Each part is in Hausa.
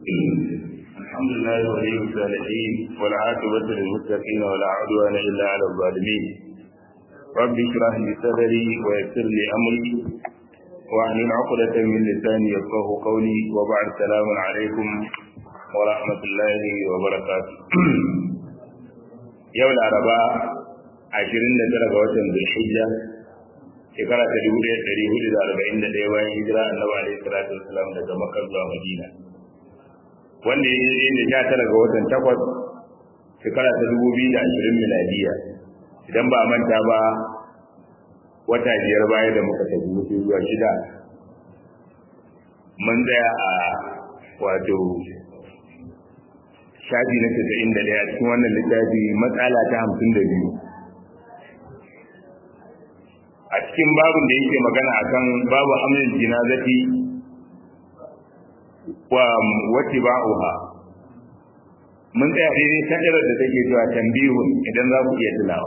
الحمد لله ولي الصالحين والعاقبة للمتقين ولا عدوان إلا على الظالمين رب اشرح لي صدري ويسر لي أمري واحلل عقدة من لساني يفقه قولي وبعد السلام عليكم ورحمة الله وبركاته يوم الأربعاء عشرين ترى وتن ذي الحجة shekara ta dubu ɗaya ɗari hudu da arba'in da ɗaya bayan hijira annabi alaihi salatu wasalam daga makka zuwa madina wanda ya yi da sha tara ga watan takwas shekara ta dubu biyu da ashirin miladiya idan ba a manta ba wata biyar baya da muka tafi hutu zuwa shida mun tsaya a wato shafi na casa'in da ɗaya cikin wannan littafi matsala ta hamsin da biyu a cikin babin da yake magana akan babu hamlin jinazati wa wati ba'uha mun tsaya daidai shaɗarar da take cewa tambihun idan za ku iya tunawa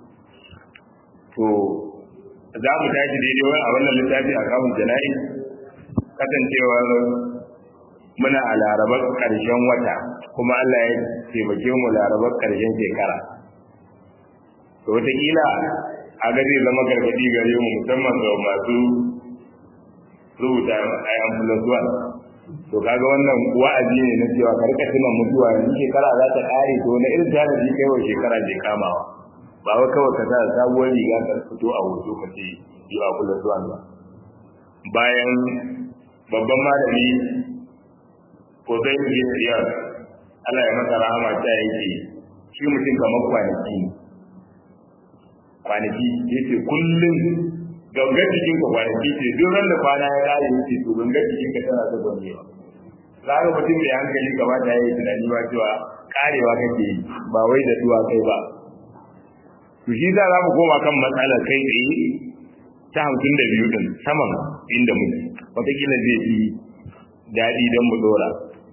to za mu tashi daidai wani a wannan littafi a kamun jana'i kasancewar muna a larabar ƙarshen wata kuma Allah ya taimake mu larabar ƙarshen shekara to wataƙila a ga zai zama gargaɗi gare mu musamman ga masu rubuta ayan plus one to kaga wannan wa'azi ne na cewa karka tuna mutuwa yanzu shekara za ta ƙare to na irin tanadi kai wa shekara ke kamawa ba wai kawai ka sa sabuwar riga ka fito a hoto ka ce yi a plus one ba bayan babban malami ko zai yi riyar Allah ya masa rahama ta yake shi mutum kamar kwanaki ne kwanaki ya ce kullum gangar jikin ka kwanaki ce duk ran da kwana ya kare ya ce to gangar jikin ka tana ta gwanewa za ka mutum mai hankali gaba da ya yi tunani ba cewa karewa kake yi ba wai da tuwa kai ba to shi za za mu koma kan matsalar kai tsaye ta hamsin da biyu din saman inda muke wataƙila zai fi daɗi don mu dora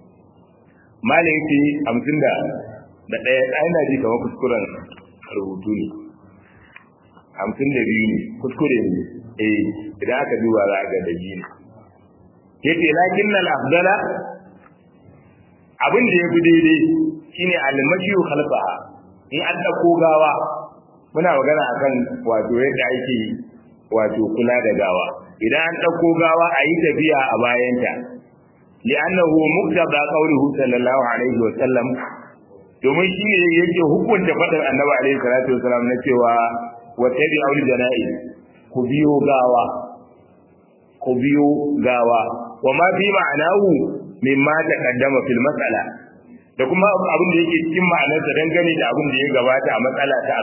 malin ce hamsin da ɗaya ɗaya na ji kamar kuskuren rubutu ne hamsin da biyu ne kuskure ne eh idan aka duba za a ga da biyu ne yace lakin al afdala abin da yafi daidai shine al mashu khalfaha in an dauko gawa muna magana akan wato yadda ake wato kula da gawa idan an dauko gawa a yi tafiya a bayanta li'annahu muqtada qawluhu sallallahu alaihi wa sallam domin shi ne yake hukunta fadar annabi alaihi salatu wasallam na cewa watabi auli jana'i ku biyo gawa ku biyo gawa wa ma fi ma'anahu mimma taqaddama fil mas'ala da kuma abin da yake cikin ma'anar sa dangane da abin da ya gabata a matsala ta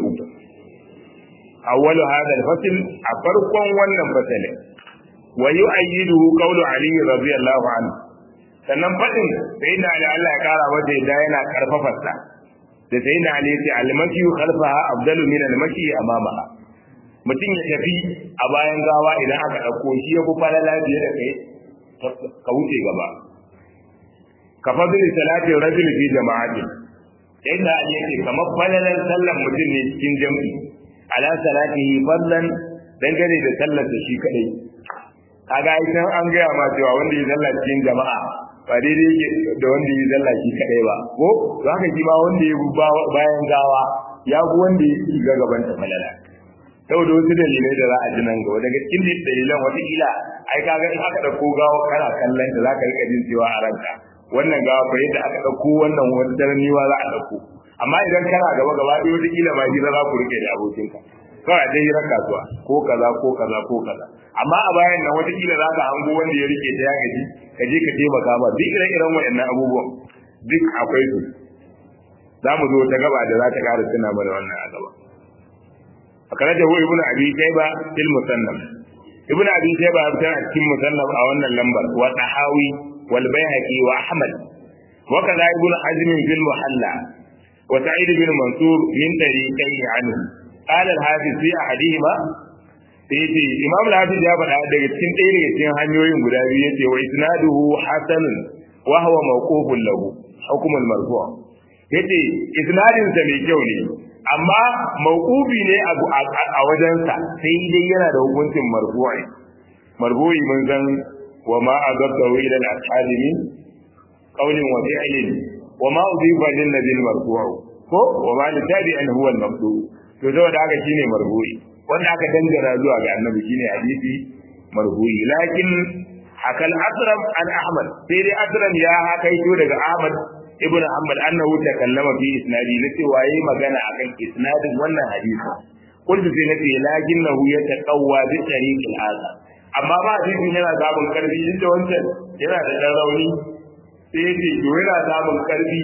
43 awwalu hadha al-fasl a farkon wannan fasalin wa yu'ayyiduhu qawlu ali radiyallahu anhu sannan fadin sayyidina ali Allah ya kara masa yadda yana karfafa sa da sai na ali sai almaki khalfaha afdalu min almaki amamaha mutum ya tafi a bayan gawa idan aka dauko shi ya kufa lafiya da kai ka wuce gaba ka fadli salati rajul fi jama'atin inda ali yake kamar falalan sallan mutum ne cikin jami'i ala salatihi fadlan dangane da sallar da shi kadai kaga idan an gaya ma cewa wanda ya sallar cikin jama'a ba daidai yake da wanda ya zalla shi kadai ba ko to haka shi ma wanda ya bayan gawa ya bu wanda ya ci ga gaban ta falala saboda wasu dalilai da za a ji nan gaba daga cikin dalilan watakila ai kaga in aka dauko gawa kana kallon ta za ka rika jin cewa a ranka wannan gawa fa yadda aka dauko wannan wani darniwa za a dauko amma idan kana gaba gaba ɗaya watakila ma hira za ku rike da abokinka kawai dai hirar kasuwa ko kaza ko kaza ko kaza amma a bayan nan watakila za ka hango wanda ya rike ta ya gaji ka je ka taimaka ma duk ire iren waɗannan abubuwan duk akwai su za mu zo ta gaba da za ta ƙara tuna mana wannan a gaba fakara da ibnu abi shayba fil musannaf ibnu abi shayba ya fitar a cikin musannaf a wannan lambar wa tahawi wal bayhaqi wa ahmad wa kaza ibnu hazm fil muhalla wa sa'id bin mansur min tariqai anhu قال الحافظ في أحدهما yace imam al-hafiz ya faɗa daga cikin ɗaya daga cikin hanyoyin guda biyu yace wa isnaduhu hasanun wa huwa mawqufun lahu hukm al-marfu' yace isnadin sa mai kyau ne amma mawqufi ne a wajen sa sai dai yana da hukuncin marfu'i marfu'i mun san wa ma azabta ila al-ashabi qawlin wa fi'lin wa ma udhiba lin nabi marfu'u ko wa ma li tabi'an huwa al-maqdu to saboda haka shine marfu'i wanda aka dangana zuwa ga annabi shine hadisi marfu'i lakin akal asram an ahmad sai dai asram ya hakaito daga ahmad ibnu hanbal annahu takallama fi isnadi nace waye magana akan isnadin wannan hadisi kullu sai nace lakinnahu yataqawwa bi tariq al-aza amma ba hadisi yana samun karfi inda wancan yana da dan rauni sai yace to yana samun karfi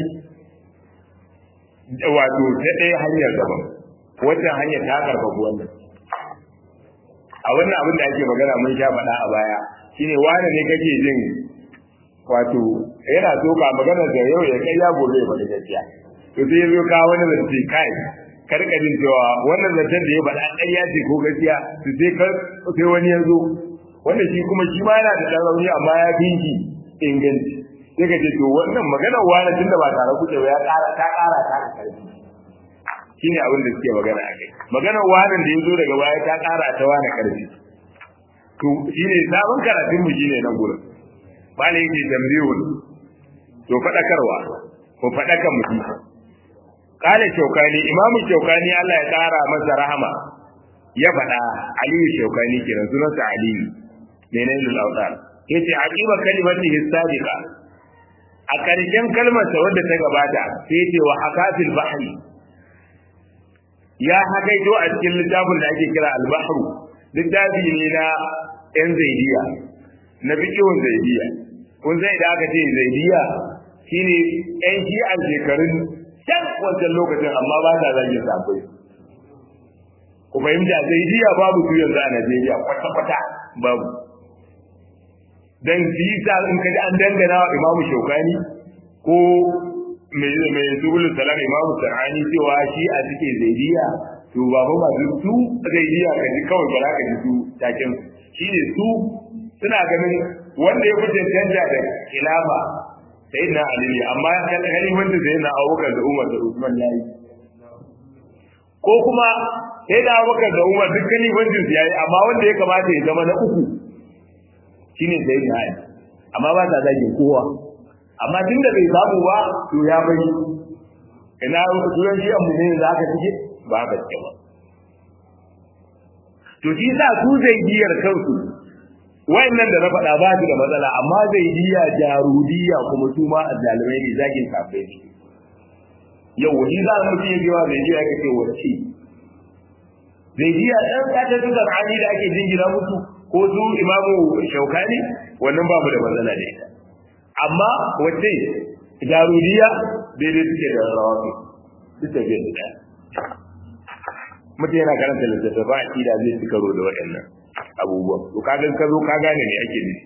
wato ta ɗaya hanyar daban wata hanyar ta karfafa wannan a wannan abin da ake magana mun sha faɗa a baya shine wani ne kake jin wato yana soka magana da yau ya kai ya gobe ya faɗi gaskiya to sai ya zo ka wani zance kai karka jin cewa wannan zancen da ya faɗa ƙarya ce ko gaskiya to sai kar sai wani ya zo wanda shi kuma shi ma yana da ɗan rauni amma ya fi shi inganci sai ka ce to wannan maganar wani tun da ba tare kuke ba ya ƙara ta ƙara ta ƙarfi shine abin da suke magana a kai maganar wani da ya zo daga baya ta ƙara ta wani ƙarfi to shine sabon karatun mu shine nan gurin bala yake tamriyun to fadakarwa ko fadakan mutum kale shaukani imamu shaukani Allah ya kara masa rahama ya fada aliyu shaukani kiran sunansa aliyu menene al-awtar yace aqiba kalimati hisabiqa a karshen kalmar sa wanda ta gabata sai yace wa hakatil bahri ya hakaito a cikin littafin da ake kira al-bahru littafi ne na yan zaidiya na fikihun zaidiya kun zai da aka ce zaidiya shine yan shi'an shekarun can wancan lokacin amma ba ta zagin safai ku fahimta zaidiya babu su yanzu a najeriya kwata-kwata babu dan sisa in kaji an dangana wa imamu shaukani ko mai subulun salam imamu sar'ani cewa shi a suke zaidiya to ba ba ma su zaidiya ka ji kawai ba za ka ji su taken shi ne su suna ganin wanda ya fi cancanta da khilafa sai na ali amma kalimanta sai na abubakar da umar da usman yayi ko kuma sai da abubakar da umar duk kalifancin su yayi amma wanda ya kamata ya zama na uku shine sai na ali amma ba ta zagin kowa amma tun da bai samu ba to ya bari ina sunan shi amma ne za ka cike ba ka cike ba to shi sa su zai giyar kansu wayannan da na faɗa ba su da matsala amma zai diya jarudiya kuma su ma azzalimai ne zagin kafai ne yau wani za mu ce yawa zai diya kace wace zai diya dan kata duka hali da ake jingina musu ko su imamu shaukani wannan babu da matsala ne amma wace jarudiya daidai suke da rawafi duk da bai da mutum yana karanta littattafa a kida zai ci karo da waɗannan abubuwan to kaga ka zo ka gane me ake nufi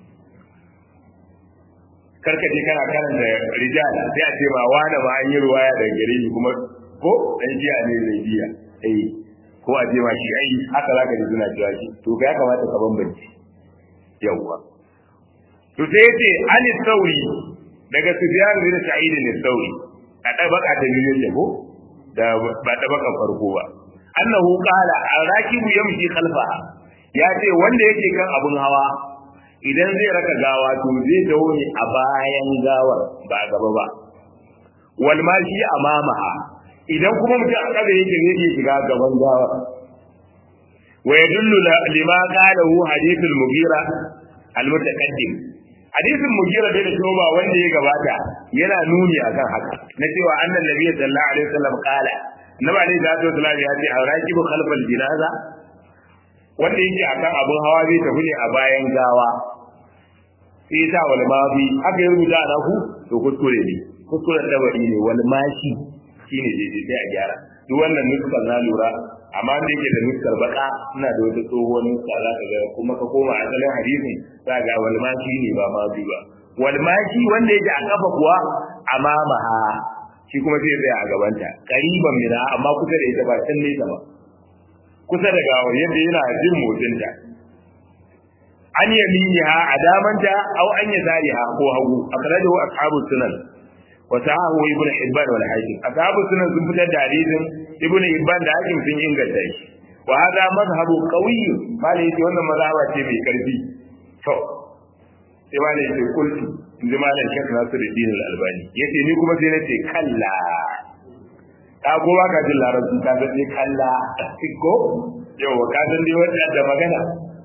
karka je kana karanta rijal sai a ce ma wani ma an yi ruwaya daga gare ni kuma ko dan jiya ne zai biya eh ko a ce ma shi ai haka zaka ji suna cewa shi to kai ya kamata ka bambance yawwa to sai yace ali sauri daga sufyan bin sa'id ne sauri a tabaka ta biyu ne ko da ba tabaka farko ba annahu qala arakibu yamshi khalfaha ya ce wanda yake kan abun hawa idan zai raka gawa to zai dawo ne a bayan gawar ba gaba ba wal mashi amamaha idan kuma mutum a kabe yake zai iya shiga gaban gawar wa yadullu lima qalahu hadithul mughira al mutaqaddim hadithul mughira da shoba wanda ya gabata yana nuni akan haka na cewa annan nabiyyi sallallahu alaihi wasallam qala nabi alaihi salatu wasallam ya ce arakibu khalfal jinaza wanda yake akan abun hawa zai tafi ne a bayan gawa sai ya sa wal mafi aka yi rubuta a naku to kuskure ne kuskuren dabari ne wal mashi shine daidai sai a gyara duk wannan nuskar na lura amma da yake da nuskar baka ina da wata tsohuwar nuska za ka ga kuma ka koma asalin hadisin za ga wal mashi ne ba ma ba wal mashi wanda yake a kafa kuwa amamaha shi kuma sai ya tsaya a gabanta kariban mina amma kusa da ita ba can nesa ba kusa da gawar yadda yana jin motsinta an yaminiha a damanta aw an yasariha ko hagu akhrajahu ashabu sunan wa sahahu ibn hibban wal hakim ashabu sunan sun fitar da hadisin ibn hibban da hakim sun inganta shi wa hada mazhabu qawiy bale yace wannan mazhaba ce mai karfi to sai bale yace kultu in ji malam shek nasiruddin al-albani yace ni kuma sai nace kalla ka ko ba ka jin larabci ka ga sai kalla ko yau ka san dai wanda da magana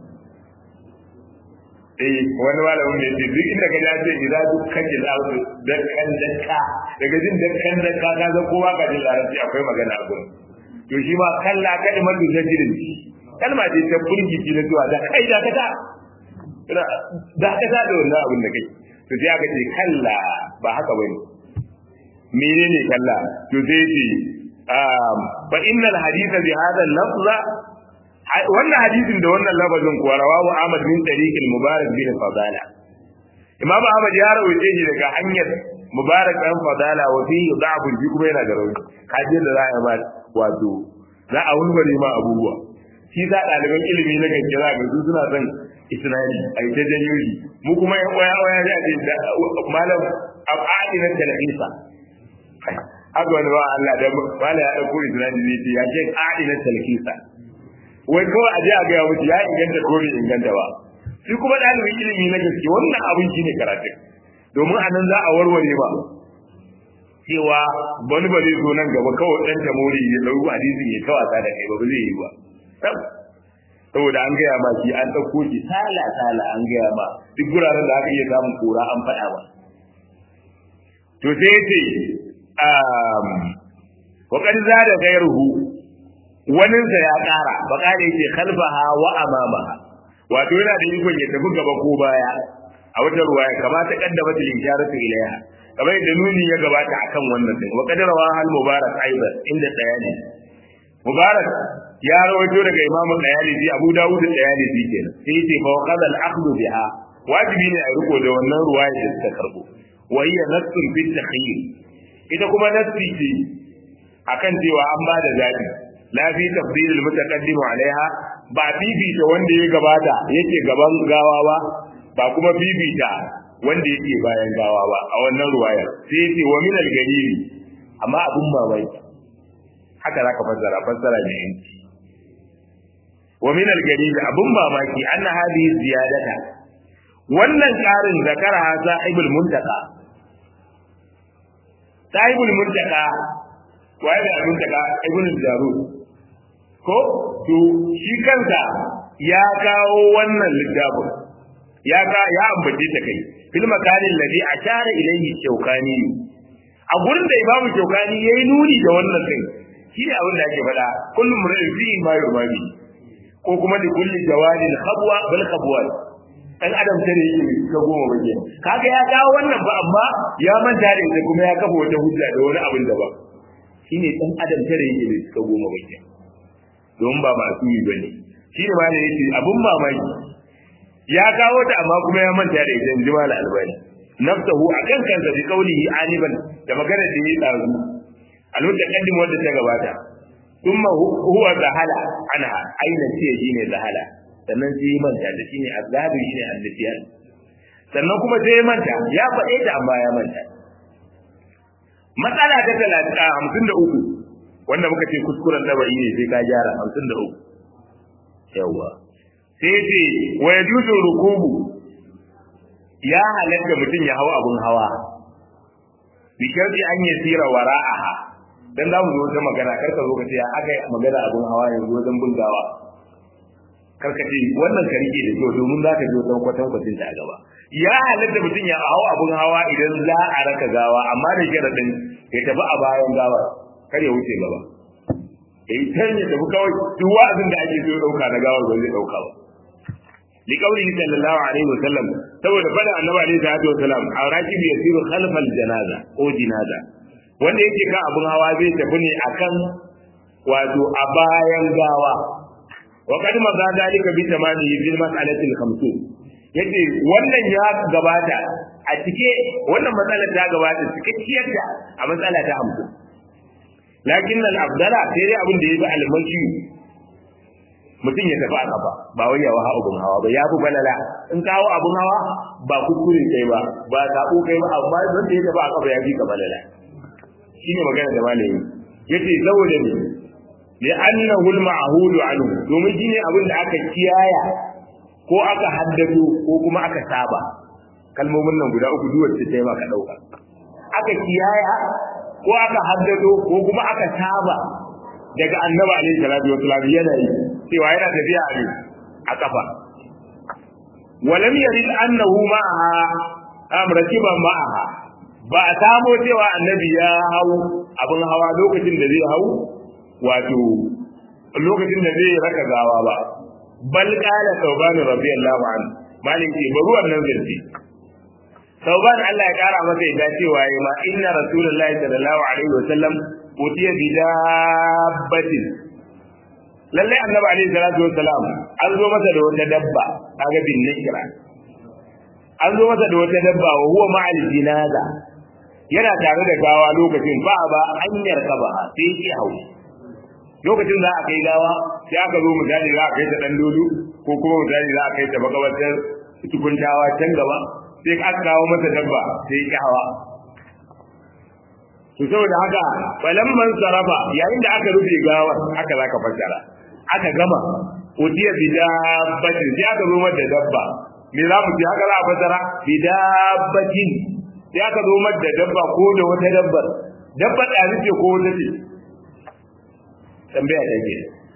eh wani malamin ne ce duk inda ka ja ce idza duk kake larabci dan kan dakka daga jin dakkan dakka ka ga kowa ka jin larabci akwai magana a gurin to shi ma kalla kalmar da zajirin kalma ce ta burgiji na zuwa da kai da kata da kata da wannan abin da kai to sai aka ce kalla ba haka bane menene kalla to sai ce fa innal haditha bi hadha al-lafza wannan hadisin da wannan lafazin kuwa rawahu Ahmad bin Tariq al-Mubarak bin Fadala Imam Ahmad ya rawaite shi daga hanyar Mubarak dan Fadala wa fi da'fu bi kuma yana da rauni kaje da za a ba wato za a wulware ma abubuwa shi za ɗaliban ilimi na gaske za ga su suna son isnadi a yi ta janyo shi mu kuma yan waya waya ya ce malam abadi na talhisa haka wani ba Allah da malam ya dauko isnadi ne ce ya ce adi na talhisa wai kawai a je a gaya mutu ya inganta ko bai inganta ba shi kuma ɗalibin ilimi na gaske wannan abin shi ne karatun domin a nan za a warware ba cewa wani ba zai zo nan gaba kawai ɗan tamori ya ɗauki hadisin ya ta wasa da kai ba ba zai yi ba saboda an gaya ma shi an ɗauko shi sala sala an gaya ma duk guraren da aka iya samun kora an faɗa ba to sai ce wa qad zada ghayruhu waninsa ya ƙara ba ƙara yake khalfaha wa amamaha wato yana da ikon ya tafi gaba ko baya a wata ruwaya kama ta kaddama ta isharatu ilaiha kamar yadda nuni ya gabata akan wannan din wa qadara hal mubarak aidan inda tsayani mubarak ya rawaito daga imamu dayalisi abu dawud dayalisi kenan sai yace fa qala al akhdhu biha wajibi ne a riko da wannan ruwaya da suka karbo wa hiya nassun fi takhyir ita kuma nassi ce akan cewa an ba da zabi la fi tafdil al mutaqaddim alaiha ba fifita wanda ya gabata yake gaban gawa ba ba kuma fifita wanda yake bayan gawa ba a wannan ruwayar sai yace wa min al garibi amma abun mamaki haka zaka fassara fassara ne yanci wa min al-garib abun mamaki anna hadhihi ziyadata wannan karin zakara sahibul muntaka sahibul muntaka wa da muntaka ibn jarud ko to shi kansa ya kawo wannan littafin ya ka ya ambace ta kai fil makanin ladhi ashara ilayhi shaukani a gurin da imamu shaukani yayi nuni da wannan din shi ne abin da ake faɗa kullum ra'ayi fi ma yurmani ko kuma da kulli jawadin khabwa bil khabwat dan adam tare yake ga goma baje kaga ya kawo wannan ba amma ya manta da ita kuma ya kafa wata hujja da wani abin da ba shine dan adam tare yake ga goma baje don ba masu yi bane shine ma ne yace abun mamaki ya kawo ta amma kuma ya manta da ita inji mal albani nafsahu akan kansa bi qawlihi aliban da magana da yi dazu al-mutaqaddim wanda ta gabata ثم هو زهلا عنها أين شيء شيء زهلا sannan sai manta da shine azabi shine annisiyan sannan kuma sai ya manta ya faɗe ta amma ya manta matsala ta talata hamsin da uku wanda muka ce kuskuren daba'i ne sai ka gyara hamsin da uku yawwa sai ce wa yajuzu rukubu ya halatta mutum ya hawa abun hawa bi sharti an yasira wara'aha dan za mu zo wata magana kar ka zo ka ce aka magana abun hawa yanzu wajen bungawa kar ka ce wannan ka rike da kyau domin za ka ji wata kwatan kwatin ta a gaba ya halatta mutum ya hau abun hawa idan za a raka gawa amma da sharadin ya tafi a bayan gawa kar ya wuce gaba ya yi ta ya tafi kawai duk wa'azin da ake so dauka na gawar ba zai dauka ba li qawlihi sallallahu alaihi wa sallam saboda fada annabi alaihi salatu wa sallam arakibi yasiru khalfal janaza ko jinaza wanda yake kan abun hawa zai tafi ne akan wato a bayan gawa wa kad maza dalika bi tamami bil mas'alati al khamsun yace wannan ya gabata a cike wannan matsala ta gabata cikakkiyar ta a matsala ta 50 lakin al afdala sai dai abin da yafi al mashi mutum ya tafi a kafa ba wai ya waha abun hawa ba ya fi balala in kawo abun hawa ba kuskure kai ba ba sabo kai ba amma wanda ya tafi a kafa ya fi ka balala shine magana da malami yace saboda ne li annahu al-ma'hud anhu domin shine abin da aka kiyaya ko aka haddado ko kuma aka saba kalmomin nan guda uku duwar ta taimaka ka dauka aka kiyaya ko aka haddado ko kuma aka saba daga annabi alaihi salatu wasallam yana yi cewa yana tafiya a a kafa walam yarid annahu ma'aha am rakiban ma'aha ba a samo cewa annabi ya hau abin hawa lokacin da zai hau wato lokacin da zai raka gawa ba bal qala tawban radiyallahu anhu malin ce bari wannan zance tawban Allah ya kara masa ya cewa yayi ma inna rasulullahi sallallahu alaihi wasallam utiya bi dabbatin lalle annabi alaihi salatu wasalam an zo masa da wata dabba kaga bin nikra an zo masa da wata dabba wa huwa ma'al jinaza yana tare da gawa lokacin ba ba hanyar ka ba sai ya hau lokacin za a kai gawa sai aka zo misali za a kai ta dan dodo ko kuma misali za a kai ta makabartar tukuntawa can gaba sai aka kawo masa dabba sai ya hawa to saboda haka falamman saraba yayin da aka rufe gawar haka zaka fassara aka gama udiya bidabbatin sai aka zo mata dabba me za mu ce haka za a fassara bidabbatin sai aka zo mata dabba ko da wata dabbar dabba da ce ko wata ce tambaya ta ke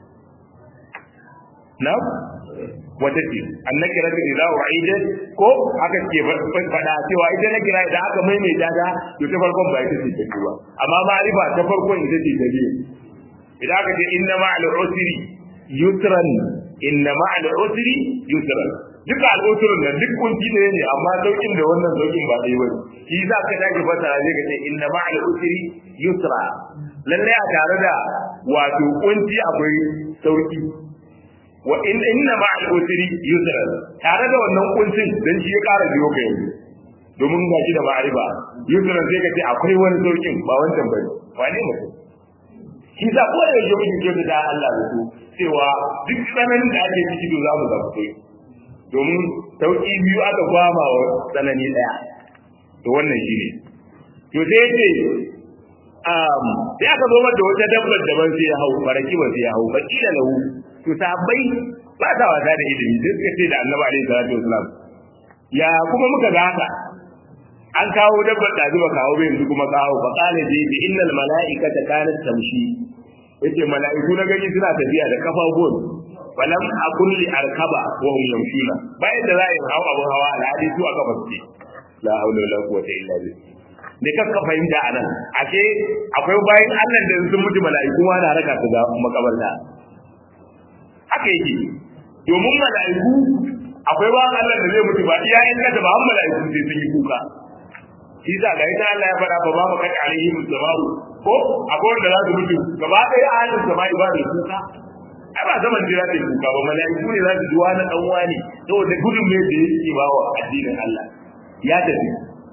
na wata ce annaki rabbi idza u'idat ko aka ce fada cewa ita na kira idan aka maimaita ta to ta farkon ba ita ce ta biyu amma ma'rifa ta farkon ita ce ta biyu idan aka ce inna ma'al usri yusran inna ma'al usri yusran duka al'usurin nan duk kunci ne ne amma saukin da wannan saukin ba ɗaya bane shi za ka tashi fasara zai ka ce inna ma'al usri yusra lalle a tare da wato kunci akwai sauki wa in inna ma al-usri yusra tare da wannan kuncin dan shi ya ƙara biyo ka yanzu domin ga shi da ma'arifa yusra sai ka ce akwai wani saukin ba wancan bane wane mutum shi sa ko da yake mutum kyautu da Allah da su cewa duk tsananin da ake ciki to za mu ga kai domin sauki biyu aka gwama wa tsanani daya to wannan shine to sai yace um sai aka zo mata wata dabbar daban sai ya hau baraki ba sai ya hau baki da lahu to sahabbai ba ta wasa da ilimi sai suka ce da annabi alaihi salatu wasalam ya kuma muka ga haka an kawo dabbar da zuba kawo bai yanzu kuma kawo fa qala ji bi innal malaikata kanat tamshi yace mala'iku na gani suna tafiya da kafafuwan falam akun li arkaba wa hum yamshuna bayan da za a yi hawa abun hawa alhadi su aka fasce la haula wala quwwata illa billah ne ka fahimta anan ashe akwai bayan Allah da sun mutu mala'iku ma na raka su ga makabarta haka yake domin mala'iku akwai ba Allah da zai mutu ba iya in kada ba an mala'iku sai sun yi kuka shi sa ga ita Allah ya faɗa ba ba mu kada alaihi musamaru ko akwai wanda za su mutu gaba ɗaya ahalin samai ba mai kuka ai ba zaman jira ta kuka ba mala'iku ne za su ji wani dan wani saboda gudun ne da yake ba wa addinin Allah ya tafi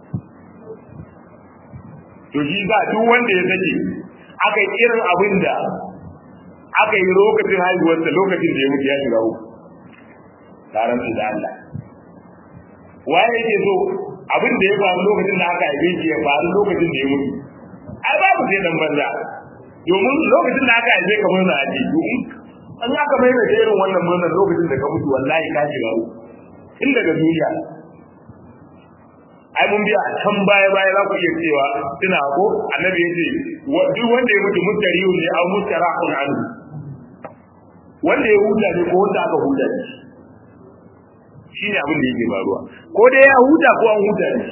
to shi za duk wanda ya sake aka yi irin abin da aka yi lokacin haihuwarsa lokacin da ya mutu ya shiga uku taron su da Allah waye yake so abin da ya faru lokacin da aka haife shi ya faru lokacin da ya mutu ai babu sai dan banza domin lokacin da aka haife ka murna a ji domin an aka mai da irin wannan murnar lokacin da ka mutu wallahi ka shiga uku in daga duniya ai mun biya can baya baya za ku iya cewa suna ko annabi ya ce duk wanda ya mutu mutariyu ne au mutarahun anhu wanda ya huta ne ko wanda aka huta ne shi ne abin da yake faruwa ko dai ya huta ko an huta ne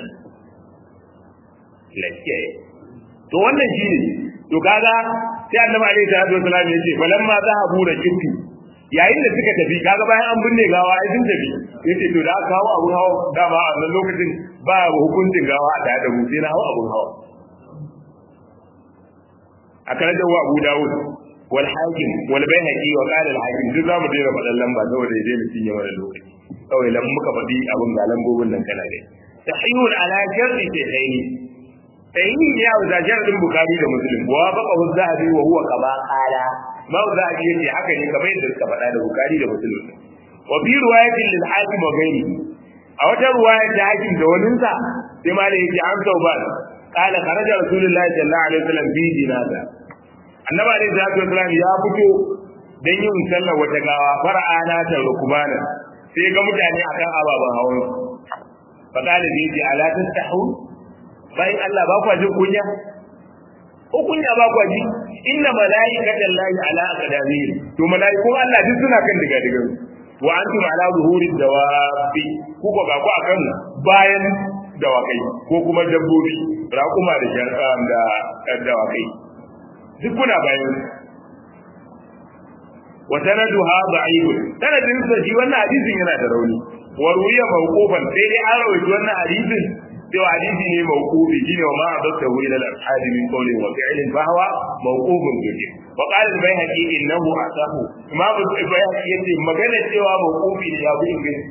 lafiya to wannan shi ne to kaga sai annabi alaihi salatu wasallam ya ce falamma zahabu da kintu yayin da suka tafi kaga bayan an binne gawa ai sun tafi yace to da aka hawo abun hawa dama a wannan lokacin ba hukuncin gawa a tare da mu sai na hawo abun hawa akala da Abu Dawud wal Hakim wal Baihaqi wa qala al Hakim duk zamu dena fadan lamba saboda ya daina cinye mana lokaci kawai lan muka faɗi abun ga lambobin nan kana ne tahiyul ala sharri sayyi sayyi ya wa jarrin Bukhari da Muslim wa baqa zahabi wa huwa kama qala ma zahabi yace haka ne kamar yadda suka faɗa da Bukhari da Muslim wa bi riwayatin lil Hakim wa ghairi a wata riwaya ta Hakim da waninsa sai ma da yake an tauban قال خرج رسول الله صلى الله عليه وسلم في جنازه annabi alaihi salatu wasallam ya fito dan yin sallar wata gawa fara'ana ta rukubana sai ga mutane akan ababen hawan fa qala bi ji ala tastahu bayan Allah ba ku jin kunya ko kunya ba ku ji inna malaikatan lahi ala aqdamihim to malaikun Allah duk suna kan diga diga wa antum ala zuhurid dawabi ku ko ga ku akan bayan dawakai ko kuma dabbobi raƙuma da sharqam da dawakai duk kuna bayan wa sanaduha da'if sanadin sa shi wannan hadisin yana da rauni wa ruwiya mawqufan sai dai an rawaito wannan hadisin cewa hadisi ne mawqufi shine wa ma abasta hu ila al-ashhad min qawlin wa fi'lin fa huwa mawqufun bihi wa qala al-bayhaqi innahu asahu imam al-bayhaqi yace magana cewa mawqufi ne ya bin gani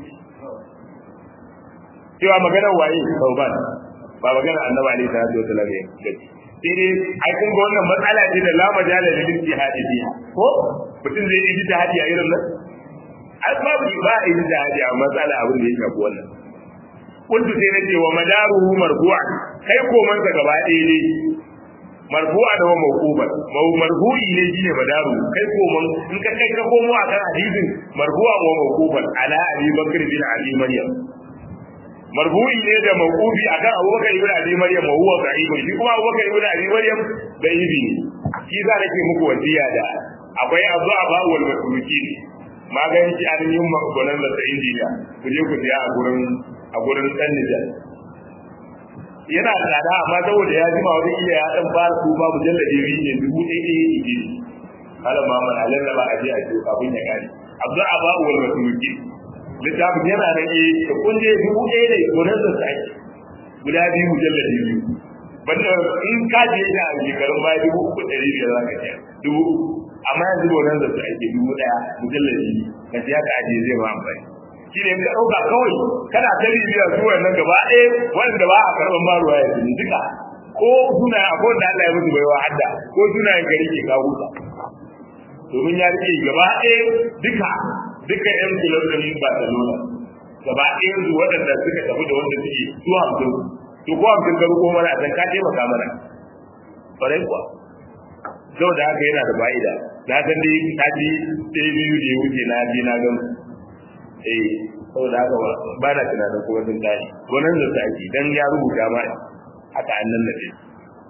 cewa magana waye tauban ba magana annabi alaihi salatu wasallam ya gaci sai dai ai kun ga wannan matsala ce da la majala da linti hadisi ko mutum zai yi jihadi a irin nan ai babu ba a yi jihadi a matsala abin da ya shafi wannan kuntu sai na ce wa madaruhu marfu'a kai koman sa gaba ɗaya ne marfu'a da mawqufa mau marfu'i ne shine madaru kai koman in ka kai ka komo akan hadisin marfu'a wa mawqufan ala abi bakr bin abi maryam marfu'i ne da mawqufi akan abubakar ibn abi maryam wa huwa da'if shi kuma abubakar ibn abi maryam da'if ne shi za nake muku wasiya da akwai abu aba wal masuki maganin shi an yi makonan da ta injiniya ku je ku siya a gurin a gurin dan Nijar yana tsada amma saboda ya jima wani iya ya dan fara su ba mujalladi biyu ne dubu ɗaya ɗaya yake kala ma man alal da ba a je a je kafin ya kare abdu aba wal masuki littafin yana da ke da kunje dubu ɗaya ne konan da sai guda biyu mujalladi biyu banda in ka je ina a shekarun baya dubu uku ɗari biyar za ka ce dubu amma yanzu gonan da su ake dubu ɗaya mujalladi ka siya ka ajiye zai ma amfani shi ne ka ɗauka kawai kana ta bibiya su wannan gaba ɗaya wanda ba a karɓar ma ruwa ya tuni duka ko suna a ko da Allah ya musu baiwa hadda ko suna yin gari ke kawo ta domin ya rike gaba ɗaya duka duka yan kulab ɗin Barcelona gaba ɗaya su waɗanda suka tafi da wanda suke su hamsin to ko hamsin ka ruko mana a can ka taimaka mana ƙwarai kuwa sau da haka yana da fa'ida na san dai ta ji ɗaya biyu da ya wuce na ji na gan eh saboda haka ba na tunanin kuma sun tashi gonan da ta ake dan ya rubuta ma haka annan da dai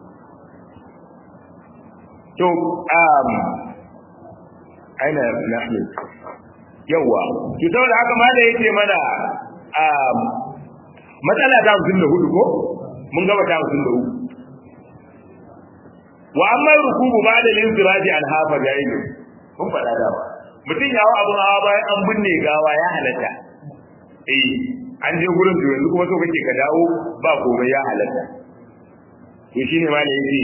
to um aina nahnu yawa to saboda haka ma da yake mana um matsala ta 54 ko mun gaba ta 54 wa amma rukubu ba da linziraji an hafa jailu kun faɗa da ba mutum yawo abun hawa bayan an binne gawa ya halatta eh an je gurin to yanzu kuma so kake ka dawo ba komai ya halatta to shine ma ne yake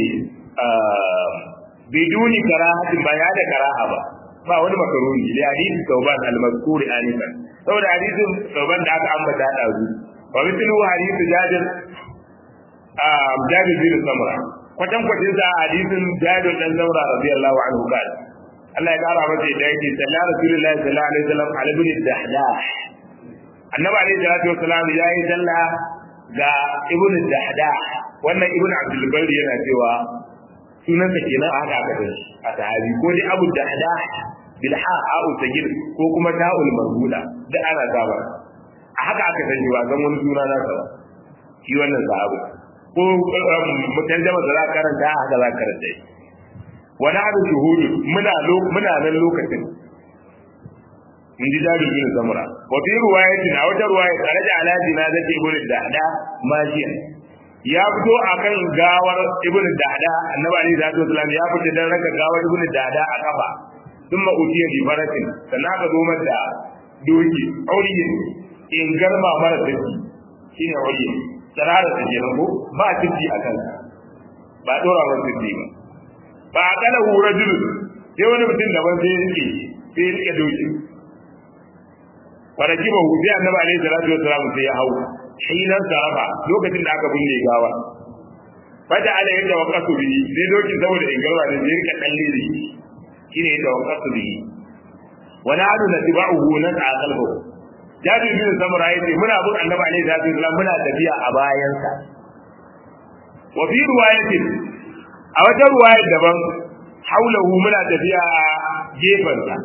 biduni karahatin ba ya da karaha ba ba wani makaruni da hadisi tauban al-mazkur anifan saboda hadisin tauban da aka ambata da zu wa mithlu hadisi jabir ah jabir bin samra kwatan kwatin sa hadisin jabir dan samra radiyallahu anhu kan Allah ya kara masa da yake sallallahu rasulullahi sallallahu alaihi wasallam ala bin dahdah annabi alaihi salatu wasallam yayi sallah ga ibnu dahdah wannan ibnu abdul bari yana cewa sunansa kenan a haka aka sani a sahabi ko dai abu dahdah bil ha au sagir ko kuma ta'ul marbuda da ana saba a haka aka sani ba zan wani suna na ba shi wannan sahabi ko mutarjama da za ka karanta haka za ka karanta shi wani abu shuhudu muna muna nan lokacin in ji jabir bin samura wa fi ruwayatin a wata ruwaya tare da alaji na zake ibn dahda majiya ya fito akan gawar ibn dahda annabi ali sallallahu alaihi wasallam ya fito dan raka gawar ibn dahda a kafa thumma utiya bi faratin sannan aka zo da doki auriyin in garma mara tafi shine auriyin tsarara ta ke ko ba tafi a kansa ba dora ba tafi ba ba a kala hura julu sai wani mutum daban sai ya rike sai ya rike doki faraki ba hu sai annabi alaihi salatu wasalam sai ya hau hinan sarafa lokacin da aka binne gawa fada ala yadda waqasu bi sai dokin saboda in garba da zai rika kalle da shi shine yadda waqasu bi wala adu natiba'uhu nan a qalbu jabi bin samura yace muna bin annabi alaihi salatu wasalam muna tafiya a bayansa wa fi riwayatin a wata ruwayar daban haulahu muna tafiya a gefensa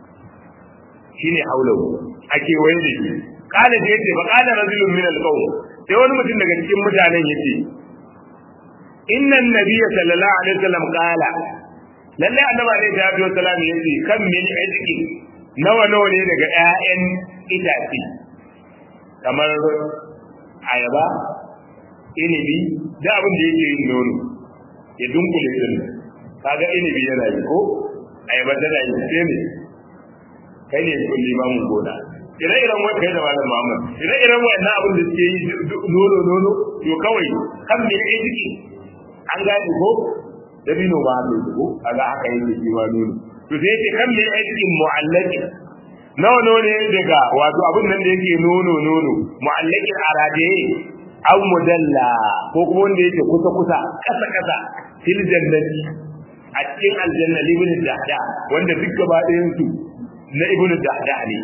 shine haulahu a kewaye da shi kala da yace fa kala rajulun min al-qawm sai wani mutum daga cikin mutanen yace inna nabiyya sallallahu alaihi wasallam qala lalle annabi alaihi salatu wasallam yace kan min izki nawa nawa ne daga ƴaƴan itace kamar ayaba inibi da abin da yake yin nono ya dunkule din kaga inibi yana yi ko ayaba tana yi sai ne kai ne kulli ba mun gona ire-iren wani kai da malam Muhammad ire-iren wannan abin da suke yi nono nono to kawai kan me ne ciki an gane ko dabino ba haka yake ko kaga haka yake shi ma nono to sai yake kan me ne cikin mu'allaqi nawa nawa ne daga wato abin nan da yake nono nono mu'allaqin arade aw mudalla ko kuma wanda yake kusa kusa kasa kasa fil jannati a cikin aljanna libin dahda wanda duk gaba ɗayan su na ibnu dahda ne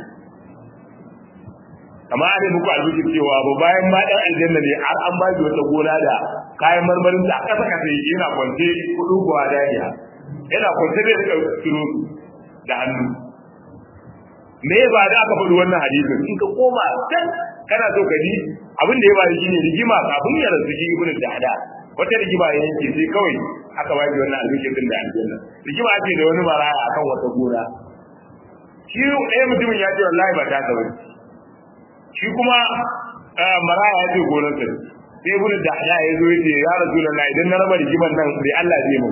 amma an yi muku albishir cewa ba bayan ma dan aljanna ne har an ba shi wata gona da kayan marmarin da aka saka sai yana kwance kudu kuwa dariya yana kwance da rika kiro da hannu me ba da aka faɗi wannan hadisin in ka koma can kana so ka ji abin da ya bari shine rigima kafin ya rasu shi ibnu dahda wata rigima ya yanke sai kawai aka ba shi wannan albishir din da aljanna rigima ce da wani maraya akan wata gona shi ɗaya mutumin ya ce wallahi ba ta ta bane shi kuma maraya ya ce gonarsa sai ibnu dahda ya zo yace ya rasulullah idan na raba rigiman nan sai Allah zai mu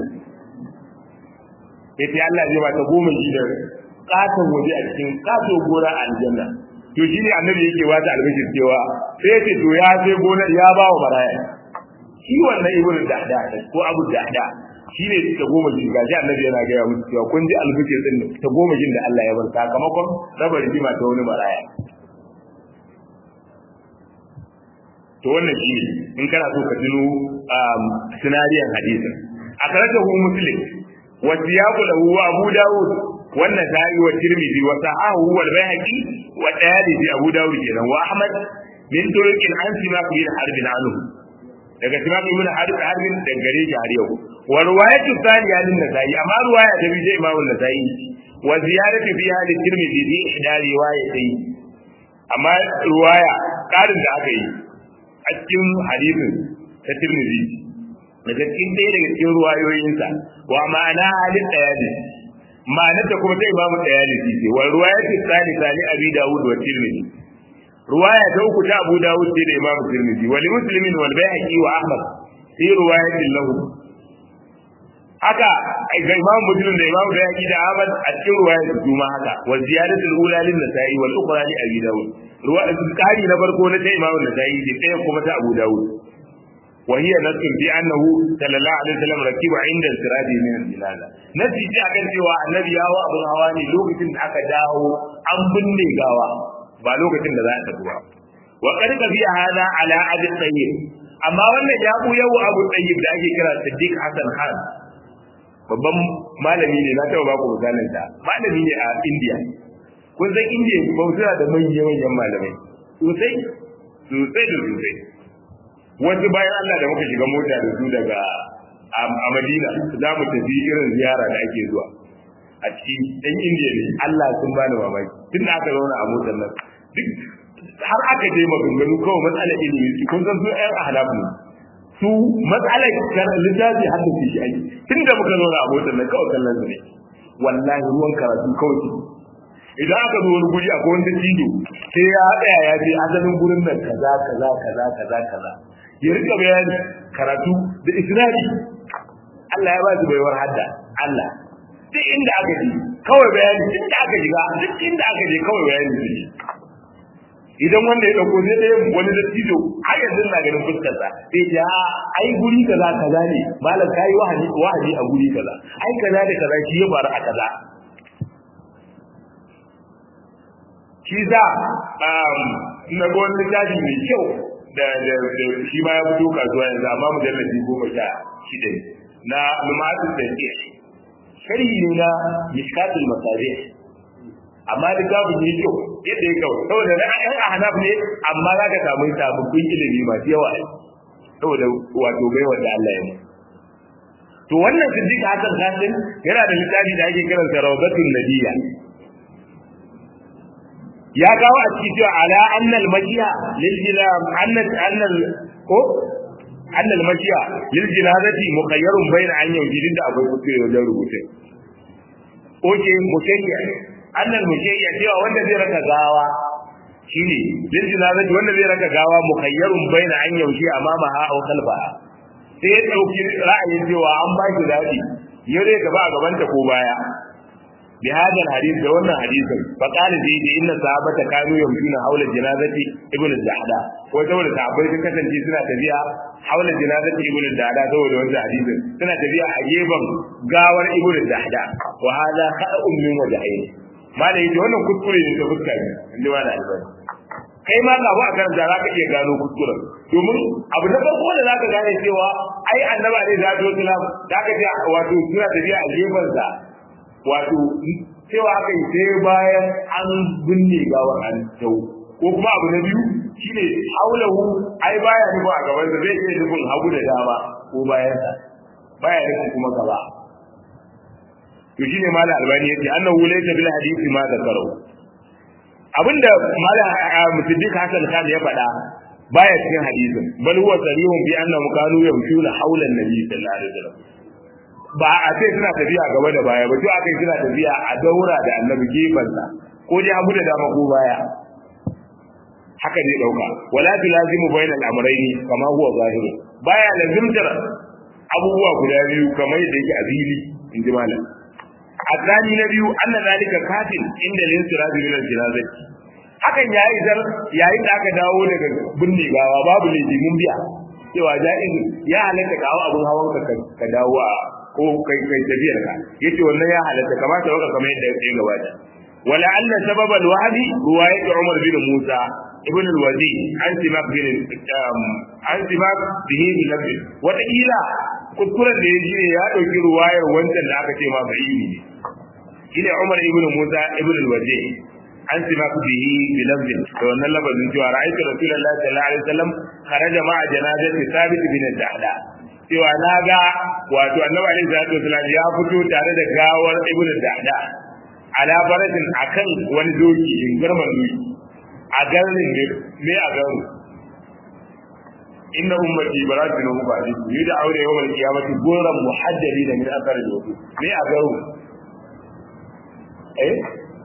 yace Allah zai ba ta goma shi da katon waje a cikin kato gona a aljanna to shi ne annabi yake wata albashir cewa sai yace to ya sai gonar ya ba wa maraya shi wannan ibnu dahda ko abu dahda shi ne ta goma shi gashi annabi yana gaya musu cewa kun ji albashir din ta goma jin da Allah ya bar sakamakon raba rigima ta wani maraya to wannan shi ne in kana so ka tuno sinariyan hadisin a karanta hu muslim wa siyaqu lahu wa abu daud wannan sa'i wa tirmidhi wa sahahu wal bayhaqi wa dayali abu daud kenan wa ahmad min turuqin an simak bin harbin anhu daga simak bin harb harbin da gare shi har yau wa riwayatu thaniya lin nasai amma riwaya ta bi imamu nasai wa ziyadatu fi hadi tirmidhi bi ihda riwayatayn amma riwaya karin da aka yi a cikin hadisin ta Tirmidhi daga cikin ɗaya daga cikin ruwayoyinsa wa ma'ana halin ɗayali ma'ana ta kuma ta imamu ɗayali ce wa ruwaya ta tsani tsani abi dawud wa Tirmidhi ruwaya ta uku ta abu dawud ce da imamu Tirmidhi wa li muslimin wal bayhaqi wa ahmad fi ruwayatin lahu haka ga imamu muslim da imamu bayhaqi da ahmad a cikin ruwayar su ma haka wa ziyadatul ula lin nasa'i wal ukhra li abi dawud ruwa kari na farko na ta imamu nasa'i da ɗaya kuma ta abu dawud وهي نص في انه صلى الله عليه وسلم ركب عند السراج من الجنازه نفي ce akan cewa annabi ya wa abun hawa ne lokacin da aka dawo an binne gawa ba lokacin da za a tafi ba wa qad fi hada ala abi tayyib amma wannan ya bu yau abu tayyib da ake kira siddiq hasan khan babban malami ne na taɓa ba ku misalin ta malami ne a india kun san india ba suna da manyan manyan malamai sosai sosai da sosai wasu bayan Allah da muka shiga mota da su daga a Madina za mu tafi irin ziyara da ake zuwa a cikin ɗan indiya ne Allah sun bani mamaki tun da aka zauna a motar nan duk har aka je maganganu kawai matsalar ilimi kun san su ƴan ahlaf ne su matsalar kan littafi har da shi ake tun da muka zauna a motar nan kawai kallon su ne wallahi ruwan karatu kawai idan aka zo wani guri akwai wanda cido sai ya tsaya ya ce asalin gurin nan kaza kaza kaza kaza kaza ya rika bayani karatu da isnadi Allah ya ba shi baiwar hadda Allah duk inda aka je kawai bayani duk inda aka shiga duk inda aka je kawai bayani ne idan wanda ya dauko zai ɗaya wani dattijo har yanzu na ganin fuskarsa sai ya ai guri kaza kaza ne malam kai wahayi wahayi a guri kaza ai kaza da kaza shi ya faru a kaza shi za na ga wani littafi mai kyau da shi ma ya fito kasuwa yanzu amma mujallabi goma sha shida na lumatul tanqih sharhi ne na mishkatul masabih amma da gabu ne kyau yadda ya kawai saboda na ɗan ahnaf ne amma za ka samu sababbin ilimi masu yawa saboda wato bai wanda Allah ya mu to wannan siddiq hasan hasan yana da littafi da ake kiransa rawdatul nabiyya ya kawo a cikin cewa ala annal majiya lil jilam annal annal ko annal majiya lil jinazati muqayyarun bayna an yawjidin da akwai kuskure wajen rubutun oke mukayya annal mukayya cewa wanda zai raka gawa shine lil jinazati wanda zai raka gawa muqayyarun bayna an yawji amama ha aw khalfaha sai ya dauki ra'ayin cewa an ba shi dadi yau dai gaba a gabanta ko baya bi hadha alhadith da wannan hadisin fa qala zai ji inna sahabata kanu yamshuna hawla janazati ibn al-dahda ko saboda sahabbai sun kasance suna tafiya hawla janazati ibn al-dahda saboda wannan hadisin suna tafiya a gefen gawar ibn al-dahda wa hadha khata'un min wajhayn malai yace wannan kuskure ne da fuska ne inda wani albani kai ma ka a karanta za ka iya gano kuskuren domin abu na farko da za ka gane cewa ai annaba ne za ta za ka ce wato suna tafiya a gefensa wato cewa aka yi sai bayan an binne gawar an tau ko kuma abu na biyu shine haulahu ai baya nufin a gaban sa zai iya nufin hagu da dama ko bayan sa baya nufin kuma gaba to shine mala albani yace annahu laysa bil hadisi ma zakaru abinda mala musiddiq hasan khan ya faɗa baya cikin hadisin bal huwa sarihun bi annahu kanu yamshuna hawla an-nabi sallallahu alaihi wasallam ba a ce suna tafiya gaba da baya ba to akai suna tafiya a daura da annabi gefansa ko dai abu da dama ko baya haka ne dauka wala bilazimu bayna al-amrayni kama huwa zahir baya lazimtar abubuwa guda biyu kamar yadda yake a fili in ji malam azani na biyu anna zalika kafin inda linsirabi min al-jinazati hakan ya izar yayin da aka dawo daga binne gawa babu laifi mun biya cewa ja'iz ya halatta kawo abun hawan ka ka dawo a ko kai kai tafiyar ka yace wannan ya halatta kamata waka kamar yadda ya gabata wala alla sabab al-wahdi riwayat Umar bin Musa ibn al-Wadi an simak bin an simak bihi bi nabi wata kila kuskuren da yaji ya dauki ruwayar wancan da aka ce ma bai ne shine Umar ibn Musa ibn al-Wadi an simak bihi bi nabi da wannan labarin cewa ra'aytu rasulullahi sallallahu alaihi wasallam kharaja ma'a janazati Thabit bin al-Dahda cewa na ga wato annabi alaihi salatu wasallam ya fito tare da gawar ibnu dahda ala baratin akan wani doki in garman doki a garin ne me a garin inna ummati baratin wa ba'di ni da aure yawmal qiyamati goran muhajjalina min athar al-wudu me a garin eh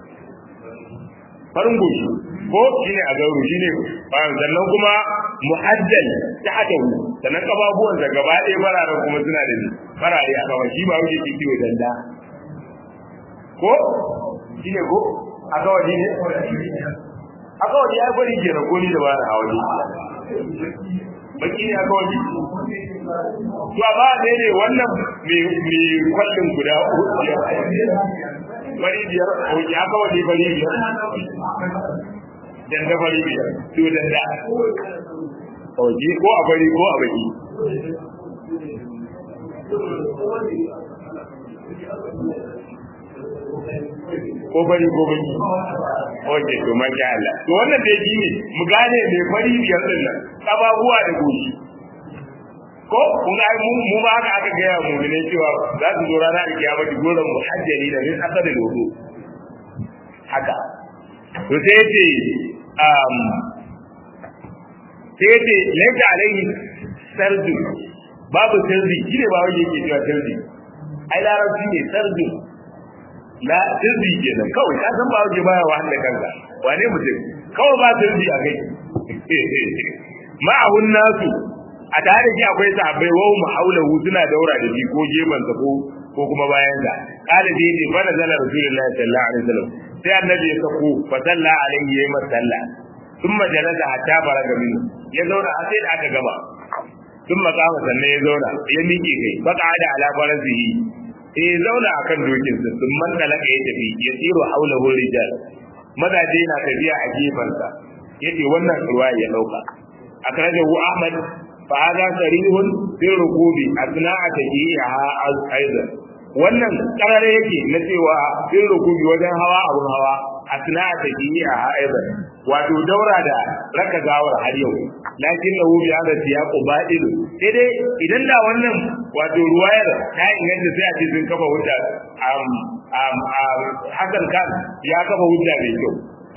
farin goshi ko shine a gauru shine sannan kuma muhajjal ta haka wu sannan kababuwan da gaba ɗaya fararen kuma suna da ni farare a kawai shi ba wuce ke kiwo danda ko shine ko a kawai ne a kawai ya bari ke ko ni da ba na hawa baki ne a kawai to ba ne ne wannan mai kwallon guda bari biyar oke haka wani bari biyar danda bari biyar to danda oke ko a bari ko a baki ko bari ko baki oke to masha Allah to wannan da yake ne mu gane me bari biyar din nan kababuwa da goshi ko kun ga mu mu ba haka aka ga mu ne cewa za su zo ranar kiyama ki goran muhajjali da min asar da wudu haka to sai yace um sai yace laika alaihi sardu babu sirri shine ba wani yake cewa sirri ai larabci ne sardu la sirri kenan kawai ka san ba wani baya wa handa kanka wane mutum kawai ba sirri a kai ma'ahun nasu a tare da shi akwai sahabbai wa mu haulahu suna daura da shi ko geman sa ko ko kuma bayan sa qala dai ne fa nazala rasulullahi sallallahu alaihi wasallam sai annabi ya sako fa salla alaihi yayi masalla thumma jalasa hatta faraga minhu ya zauna har sai da aka gama thumma qama sannan ya zauna ya miƙe kai fa qada ala farazihi sai ya zauna akan dokin sa thumma talaka ya tafi ya tsiro haulahu rijal mazaje na tafiya a gefansa yace wannan ruwaya ya dauka akrajahu ahmad فهذا صريح في الركوب اثناء تجيئها ايضا wannan karare yake na cewa fil rukubi wajen hawa abun hawa asna tajiya aidan wato daura da raka gawar har yau lakin lahu bi hada siyaqu badil sai dai idan da wannan wato ruwayar ta inganta sai a ce sun kafa hujja um um hakan kan ya kafa hujja mai kyau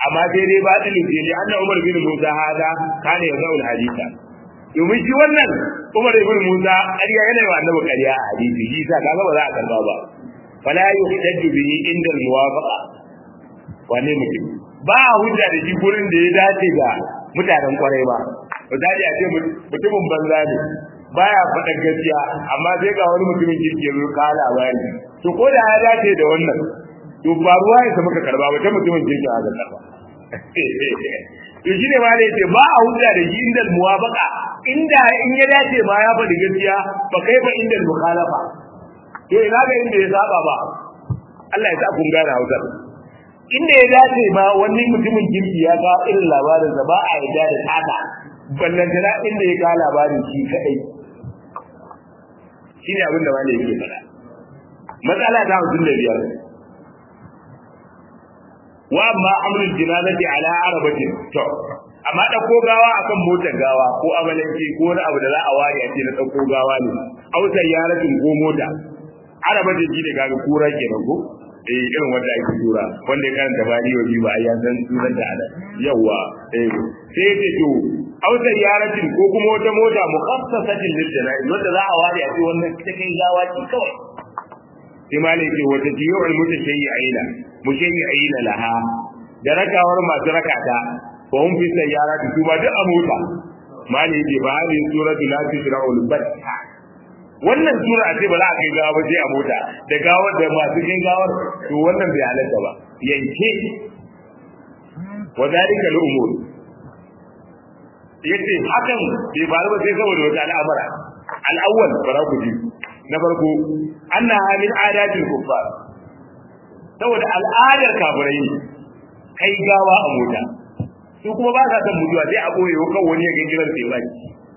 amma sai dai batilu ce ne anna umar bin musa hada kana yazaul hadisa domin shi wannan umar ibn musa ƙarya yana yi wa annabi ƙarya a hadisi shi sa kaga ba za a karba ba fala yuhtaju bihi inda al-muwafaqa wane mutum ba a hujja da shi gurin da ya dace ga mutanen kwarai ba misali a ce mutumin banza ne baya faɗa gaskiya amma sai ga wani mutumin kirki ya ka labari to ko da ya dace da wannan to ba ruwa ya muka karba ba ta mutumin kirki aka karba to shi ne ma ne ce ba a hujja da shi inda muwafaqa inda in ya dace ma ya faɗi gaskiya ba kai ba inda mukhalafa to ina ga inda ya saba ba Allah ya sa kun gane hausar inda ya dace ma wani mutumin kirki ya ga irin labarin da ba a yarda da tsada ballantana inda ya ga labarin shi kadai shine abin da wani yake faɗa matsala ta hamsin da biyar wa amma amrul jinazati ala arabatin to amma dauko gawa akan motar gawa ko amalanke ko wani abu da za a ware a ce na dauko gawa ne ausar yaratin ko mota arabatin shi ne kaga kura kenan ko eh irin wanda ake tura wanda ya karanta bariyo bi ba ya san sunan da ana yawa eh sai ce to auta yaratin ko kuma wata mota mukhassasatin lil janaiz wanda za a ware a ce wannan ta kai gawa ce kawai sai malai ce wata jiyul mutashayyi'ina mushayyi'ina laha da rakawar masu rakata wa hum fi sayyarati su ba duk a mota malai ce ba hadin suratu la tushra'ul batta wannan sura a ce ba za a kai gawa ba sai a mota da gawar da masu kai gawar to wannan bai halatta ba yanke wa dalika al-umur yace hakan bai faru ba sai saboda wata al'amara al-awwal bara ku ji na farko anna min adatil kuffar saboda al'adar kafirai ne kai gawa a mota su kuma ba sa son mutuwa sai a boye kan wani ya gangiran sai ba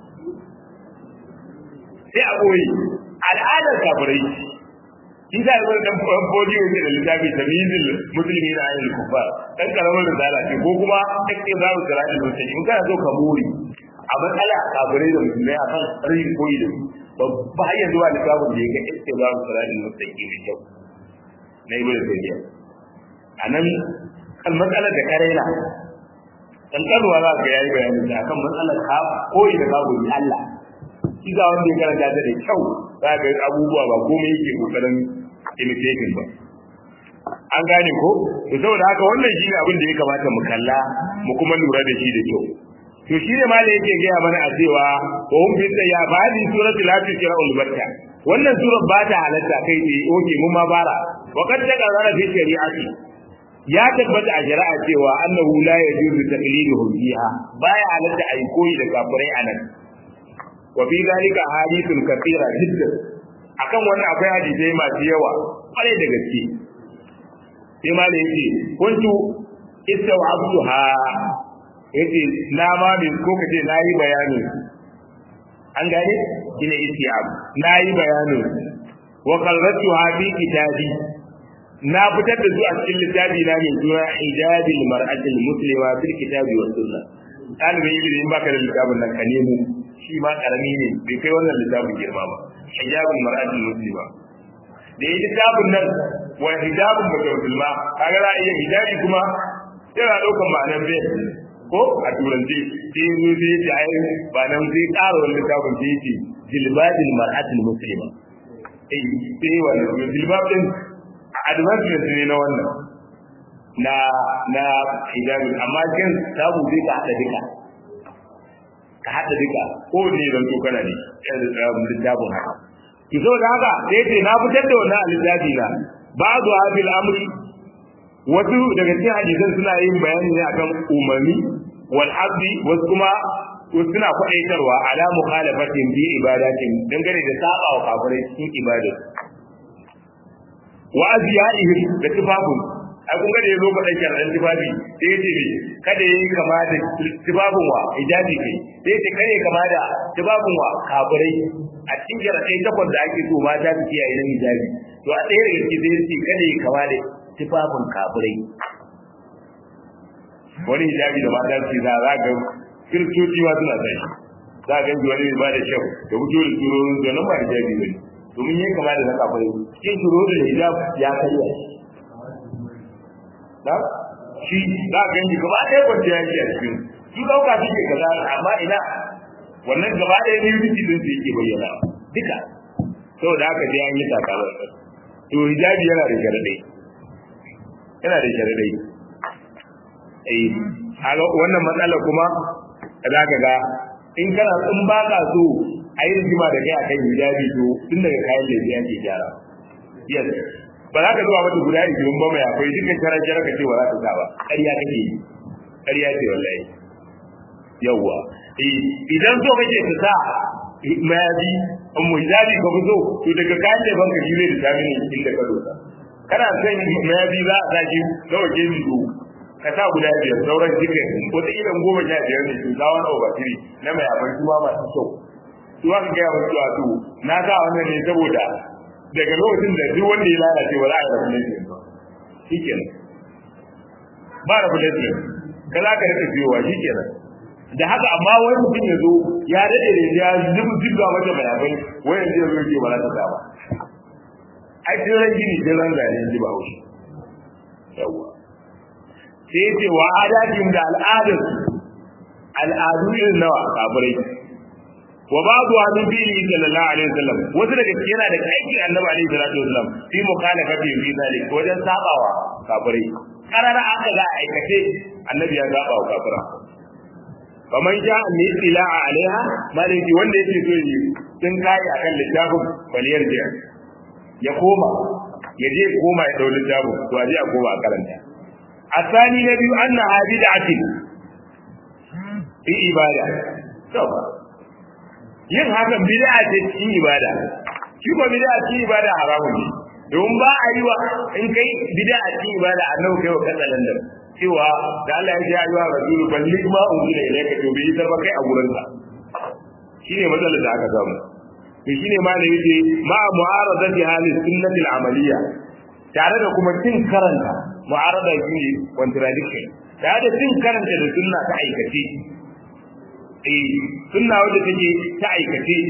sai a ɓoye al'adar kafirai shi sa yawan dan bodi wanda da littafi tamizil musulmi na ayyul kufa dan karamar risala ce ko kuma take za mu tsara ilmi sai in kana so ka muri a matsala kafirai da musulmai a kan rin koyi da su babba har yanzu ba littafin da ya ga ake za mu tsara ilmi sai mai kyau na ibn tayyiya anan kan matsalar da karena dan karuwa za ka yayi bayani akan matsalar ka koyi da babu Allah shi ga wanda ya karanta ta da kyau za ga abubuwa ba komai yake kokarin imitating ba an gane ko to saboda haka wannan shi ne abin da ya kamata mu kalla mu kuma lura da shi da kyau to shi ne malai yake gaya mana a cewa wa hum fi ya ba hadin suratul la tusra ul batta wannan surar ba ta halatta kai tsaye oke mun ma bara wa kad taqarrara fi shari'ati ya tabbata a shari'a cewa annahu la yajuzu taqliduhum fiha baya halatta ai koyi da kafirai anan wa fi zalika hadithun kathira jiddan akan wannan akwai hadisai masu yawa kwarai da gaske sai ma da yake kuntu istawabtuha yace na ma bin ko kace nayi bayani an gane shine istiyab nayi bayani wa qalratuha fi kitabi na fitar da su a cikin littafi na mai suna hijabil mar'atil muslima fil kitabi was sunnah ɗalibin ilimi in baka da littafin nan ka nemo shi ma karami ne bai kai wannan littafin girma ba hijabul mar'atul muslima da yi littafin nan wa hijabun mace musulma kaga za a iya hijabi kuma yana ɗaukar ma'anar bai ko a turanci sai zo sai ce ai ba nan sai ƙara wani littafin sai ce jilbabil mar'atul muslima eh sai wannan jilbab din advancement ne na wannan na na hijabi amma kin sabu zai ka hada duka ka hada duka ko ne zan to kana ne littafin haka ki so da haka sai ce na fitar da wannan alijabi na ba'du hadil amri wasu daga cikin hadisan suna yin bayani ne akan umarni wal abdi wasu kuma wasu suna faɗaitarwa ala mukhalafatin bi ibadatin dangane da saba wa kafirai cikin ibadar wa aziyaihim da tufafin a kun ga da yazo faɗan shar'an tufafi sai yace ne kada yayi kama da tufafin wa hijabi kai sai yace kare kama da tufafin wa kafirai a cikin shar'ai takwas da ake so mata su kiyaye na hijabi to a ɗaya daga cikin sai yace kada yayi kama da tufafin kafirai wani hijabi da mata su za za ga kiristoci ma suna sai za ga wani ba da shau da fito da surorin da nan ba hijabi bane domin yin kama da na kafirai cikin shuruɗin hijab ya karya shi da shi za ka ganci gaba ɗaya kwanciya yake a cikin su ɗauka suke kaza amma ina wannan gaba ɗaya ne yuki din su yake bayyana duka saboda haka sai an yi takarar to hijabi yana da sharadai yana da sharadai eh kaga wannan matsala kuma za ka ga in kana in ba ka so a yi rigima da kai akan hijabi to tun daga kayan lefi ake gyara yes ba za ka zuwa mata guda ishirin ba mai akwai dukkan sharar sharar ka ce ba za ka sa ba ƙarya kake yi ƙarya ce wallahi yawwa idan so kake ka sa mayabi in mu hijabi ka fi so to daga kayan leban ka shi zai da mini inda ka dosa kana son mayabi za a sa shi nawa ke biyu ka sa guda biyar sauran jikin wata ilan goma sha biyar ne to zawon obatiri na mai abin kuma masu kyau to aka gaya wasu cewa to na sa wannan ne saboda daga lokacin da duk wanda ya lalace ba za a rabu ne ba shikenan ba rabu ne ka za ka rika biyowa shikenan da haka amma wani mutum ya zo ya daɗe da ya zubu zuba mata bayanai wani zai zo ce ba za ta sa ba ai tiran gini tiran zane ji ba haushi yawwa sai ce wa adatin da al'adar al'adu irin nawa kafirai wa babu hannun biyu sallallahu alaihi wasallam wasu daga cikin yana da aiki annabi alaihi salatu wasallam fi mukhalafati fi zalik wajen sabawa kafirai karara aka ga aikace annabi ya saba wa kafira faman ja ni ila'a alaiha maliki wanda yake so yi sun kai akan littafin baliyar jiya ya koma ya je koma ya dau littafin to a je a koma a karanta الثاني نبي أنها بدعة في ibada. yin hakan bid'a ce cikin ibada shi ko bid'a cikin ibada haramun ne don ba a yi wa in kai bid'a cikin ibada annabi kai wa katsalan da cewa da Allah ya ji ayyuha rasulu balligh ma unzila ilayka to bai zarba kai a gurin ka shine matsalar da aka samu to shine ma da yace ma mu'aradati halis sunnati al-amaliyya tare da kuma cin karanta mu'arada shine contradiction tare da cin karanta da sunna ta aikace eh sunna wadda take ta aikace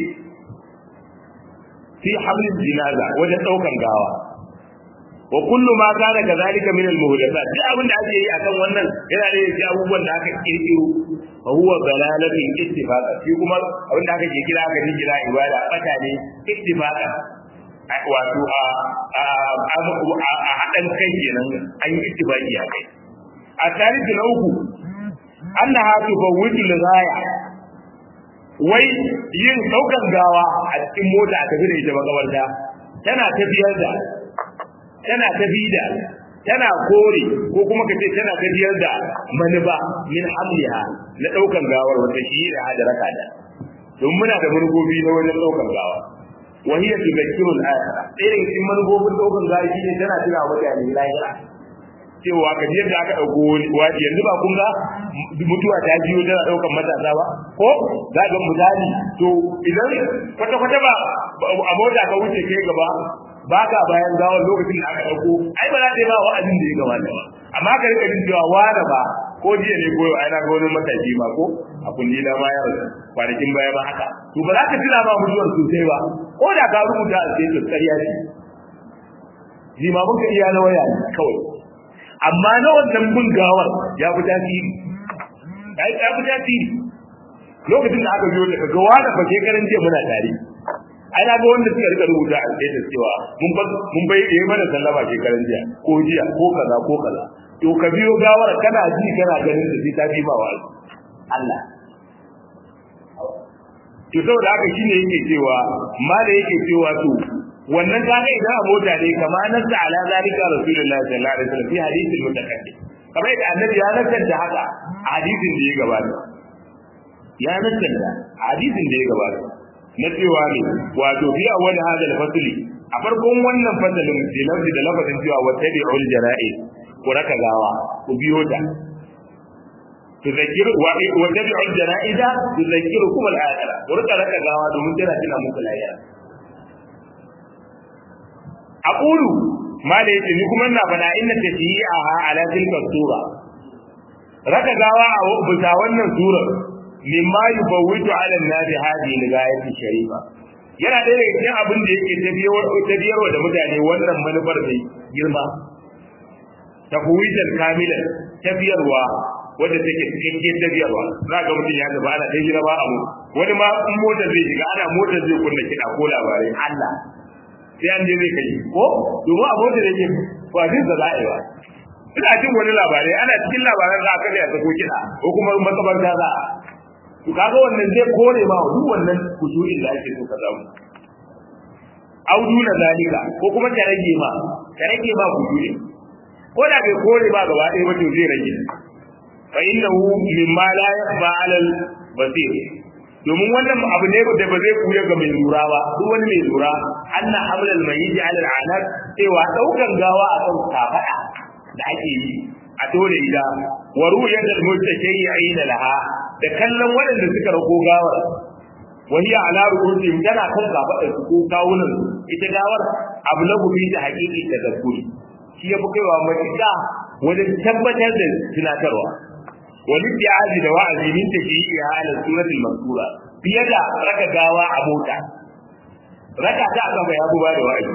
fi hamlin jinaza wajen daukan gawa wa kullu ma kana kadhalika min al-muhdathat duk abin da ake yi akan wannan yana da yake abubuwan da aka kirkiro fa huwa dalalatu ittifaqa shi kuma abin da aka ke kira aka ji kira ibada bata ne ittifaqa wato a a a hadan kai kenan an yi ittifaqi a kai a tarihi na uku annaha tufawwitu lil-ghaya wai yin daukan gawa a cikin mota a tafi da ita makabarta tana tafiyar da tana tafi da tana kore ko kuma kace tana tafiyar da manufa min hamliha na daukan gawar wata shi da hadaraka da don muna da manufofi na wajen daukan gawa wa hiya tudakkiru al-akhirah irin cikin manufofin daukan gawa shi ne tana tuna mutane lahira cewa ka yadda aka dauko wani yanzu ba kun ga mutuwa ta biyo tana daukan matasa ba ko za ga misali to idan kwata kwata ba a mota ka wuce kai gaba ba ka bayan gawar lokacin da aka dauko ai ba za ta yi ba wa'azin da ya gabata ba amma ka rika jin cewa wani ba ko jiya ne ko ai na ga wani mataki ma ko a kundi na ma yau kwanakin baya ba haka to ba za ka tuna ba mutuwar sosai ba ko da ka rubuta a cikin ƙarya ce limamin ka iya na waya kawai amma na wannan bin gawar ya fi tasiri ai ya fi tasiri lokacin da aka biyo da kaga wani fa shekaran jiya muna tare ai na ga wanda suka rika rubuta a status cewa mun ba mun bai yi mana sallama shekaran jiya ko jiya ko kaza ko kaza to ka biyo gawar kana ji kana ganin da sai ta bi ma wa Allah to saboda haka shine yake cewa mala yake cewa to wannan kaga idan a mota ne kama nasta ala zalika rasulullahi sallallahu alaihi wasallam fi hadithil mutaqaddim kamar da annabi ya nasanta haka a hadisin da ya gabata ya nasanta a hadisin da ya gabata na cewa ne wato fi awwal hada al-fasli a farkon wannan fasalin da lafi da lafazin cewa wattabi'ul jara'i ku raka gawa ku biyo ta tuzakiru wa wattabi'ul jara'iza tuzakirukum al-akhirah ku raka raka gawa domin tana tana muku lahira aqulu ma da yake ni kuma ina fada inna tafiyaha ala tilka sura raka gawa a bisa wannan surar mimma yubawwitu ala an-nabi hadhihi al-ghayati sharifa yana da cikin abin da yake tafiyar tafiyarwa da mutane wannan manufar da girma tafwidan kamilan tafiyarwa wanda take cikakken tafiyarwa za ga mutum ya tafi ana ta hira ba abu wani ma in mota zai shiga ana mota zai kunna kiɗa ko labarai Allah sai an je zai kai ko domin a mota da yake ba jin da za'a yi ba ina jin wani labarai ana cikin labaran za a kalle a sako kiɗa ko kuma makabarta za a to kaga wannan zai kore ma duk wannan kusurin da ake so ka samu au duna zalika ko kuma ta rage ma ta rage ma kusurin ko da bai kore ba gaba ɗaya ba to zai rage fa innahu mimma la yakhfa 'ala al-basir domin wannan abu ne da ba zai kuya ga mai lura ba duk wani mai lura anna hamla al-mayyit 'ala al-anaq cewa daukan gawa a kan kafada da ake yi a dole ida wa ru'yat al-mustashayyi'ina laha da kallon waɗanda suka rako gawar wani ala ru'usim tana kan kafada su ko kawunan ita gawar abu lagu bi ta haqiqi ta zakuri shi ya fi kaiwa matuƙa wajen tabbatar da tunatarwa wani bi'azi da wa'azi min ta shi ya ala suratul mansura fiye da raka gawa a mota raka ta aka ga ya buba da wa'azi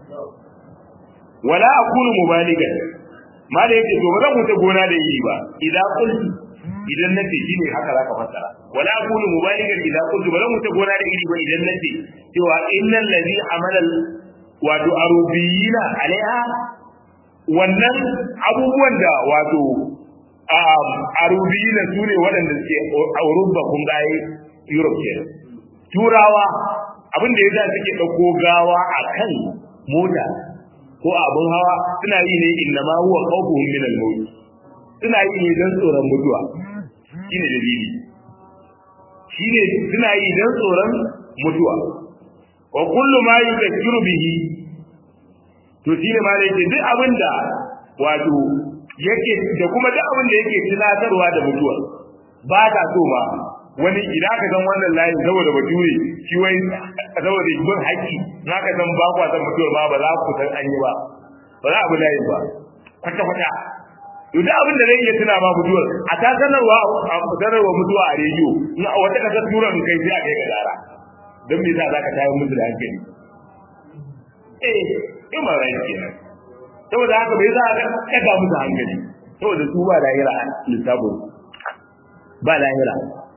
wala akunu mubaligan ma da yake to ba zan wuce gona da yi ba idan kulli idan nace shine haka zaka fassara wala akunu mubaligan idan kulli ba zan wuce gona da iri ba idan nace cewa innal ladhi amala wato arubiyina alaiha wannan abubuwan da wato a rubiyi na su ne waɗanda suke a Europa kun gaye Europe ke turawa abin da ya za suke ɗauko gawa a kan mota ko abin hawa suna yi ne inna ma huwa khawfuhum min al-maut suna yi ne don tsoron mutuwa shine dalili shine suna yi don tsoron mutuwa wa kullu ma yudhakkiru bihi to shine ma da duk abin da wato yake da kuma duk abin da yake tunatarwa da mutuwa ba ta so ma wani idan ka san wannan layin saboda bature shi wai saboda bin haƙi na ka san ba kwa san mutuwar ma ba za ku san an yi ba ba za a bi layin ba kwata kwata to duk abin da zai iya tuna ma mutuwar a ta sanarwa a sanarwa mutuwa a rediyo in a wata kasar tura in kai sai a kai ga dara don me yasa za ka tayar musu da hankali eh human rights kenan saboda haka bai za a kaga musu hankali saboda su ba lahira lissafin ba lahira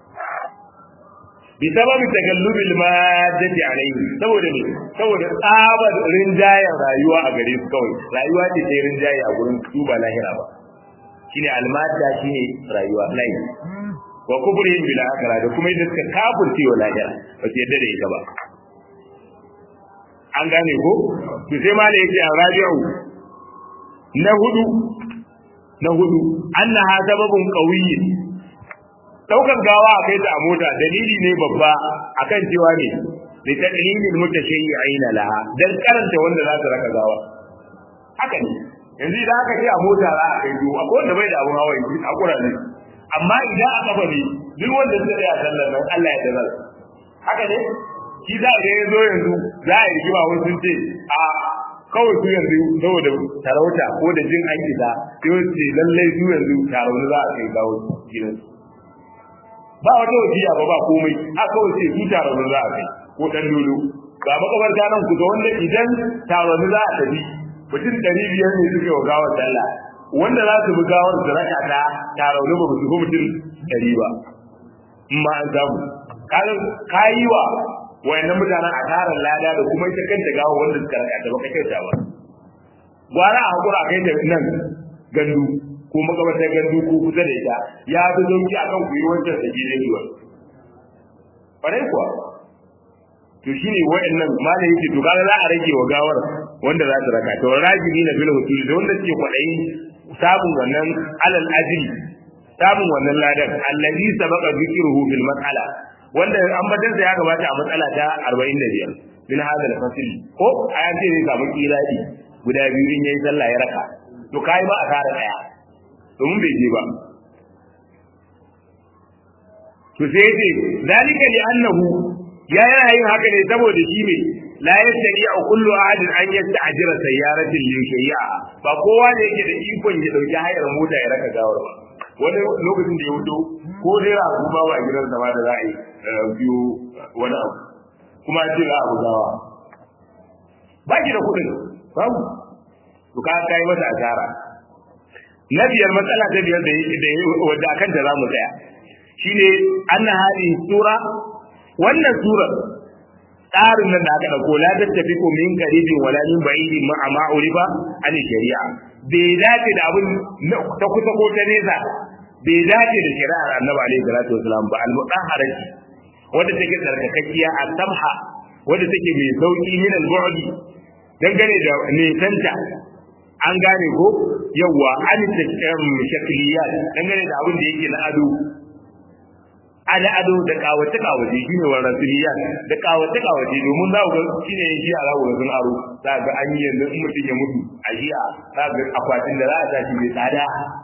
bi sababi tagallubil maddati alayhi saboda ne saboda tsabar rinjayen rayuwa a gare su kawai rayuwa ce ta rinjaye a gurin su ba lahira ba shine almadda shine rayuwa lahi wa kubrihim bil akhirah da kuma yadda suka kafirce wa lahira ba su yadda da ita ba an gane ko to sai ma da yake a rabi'u na hudu na hudu annaha sababun qawiyyin daukan gawa a kai ta a mota dalili ne babba akan cewa ne da tadlilil mutashayyi'ina laha dan karanta wanda za su raka gawa haka ne yanzu idan aka ce a mota za a kai to akwai wanda bai da abun hawa yanzu a kura ne amma idan a kafa ne duk wanda zai tsaya sallar nan Allah ya dazar haka ne shi za a ya zo yanzu za a yi rigima wani sun ce a kawai su yanzu saboda sarauta ko da jin an isa sai wasu ce lallai su yanzu taron za a kai gawo gidan ba wata wasiya ba ba komai a kawai ce su taron za a kai ko dan lolo ga makabarta nan kusa wanda idan taron za a tafi mutum ɗari biyar ne suke wa gawar sallah wanda za su bi gawar su raka ta taron ba su fi mutum ɗari ba in ma an samu kayi wa wayannan mutanen a tarin lada da kuma ita kanta gawo wanda suka raka ta baka kyauta ba gwara a hakura kai ta nan gandu ko makabartar gandu ko kusa da ita ya fi sauki akan ku yi wancan da ke zai yiwa farai kuwa to shine wayannan malai yake to kaga za a rage wa gawar wanda za ta raka to rajini na bil husuli da wanda suke kwadayi samun wannan alal ajri samun wannan ladan allazi sabaqa zikruhu fil mas'ala wanda ambatan sa ya gabata a matsala ta 45 min hada al-fasl ko ayan ce zai samu kiradi guda biyu in yayi sallah ya raka to kai ba a tare daya domin bai je ba to sai yace zalika li annahu ya yana yin haka ne saboda shi ne la yastati a kullu ahadin an yasta'jira sayyaratin li shay'a ba kowa ne yake da ikon ya dauki hayar mota ya raka gawar ba wani lokacin da ya wuto ko dai a kuma ba gidan zama da za a yi biyo wani abu kuma ce za a bugawa ba ki da kuɗin babu to ka kai mata asara na biyar matsala ta biyar da wadda akan ta zamu tsaya shine anna hadi sura wannan sura tsarin nan da aka dauko la tattafi ko min qaribin wala min ba'idin ma ma urifa an shari'a bai dace da abin ta kusa ko ta nesa bai dace da shari'ar annabi alaihi salatu wasalam ba al-mutahharati wanda take tsarkakakkiya a samha wanda take mai sauki min al-bu'di dangane da nesanta an gane ko yawa an shakliyat dangane da abin da yake na ado ada ado da kawace kawace shine wa rasuliyat da kawace kawace domin za ku ga shine shi a rawu sun aro za ga an yi yanzu in mutum ya mutu a jiya za ga akwatin da za a tashi mai tsada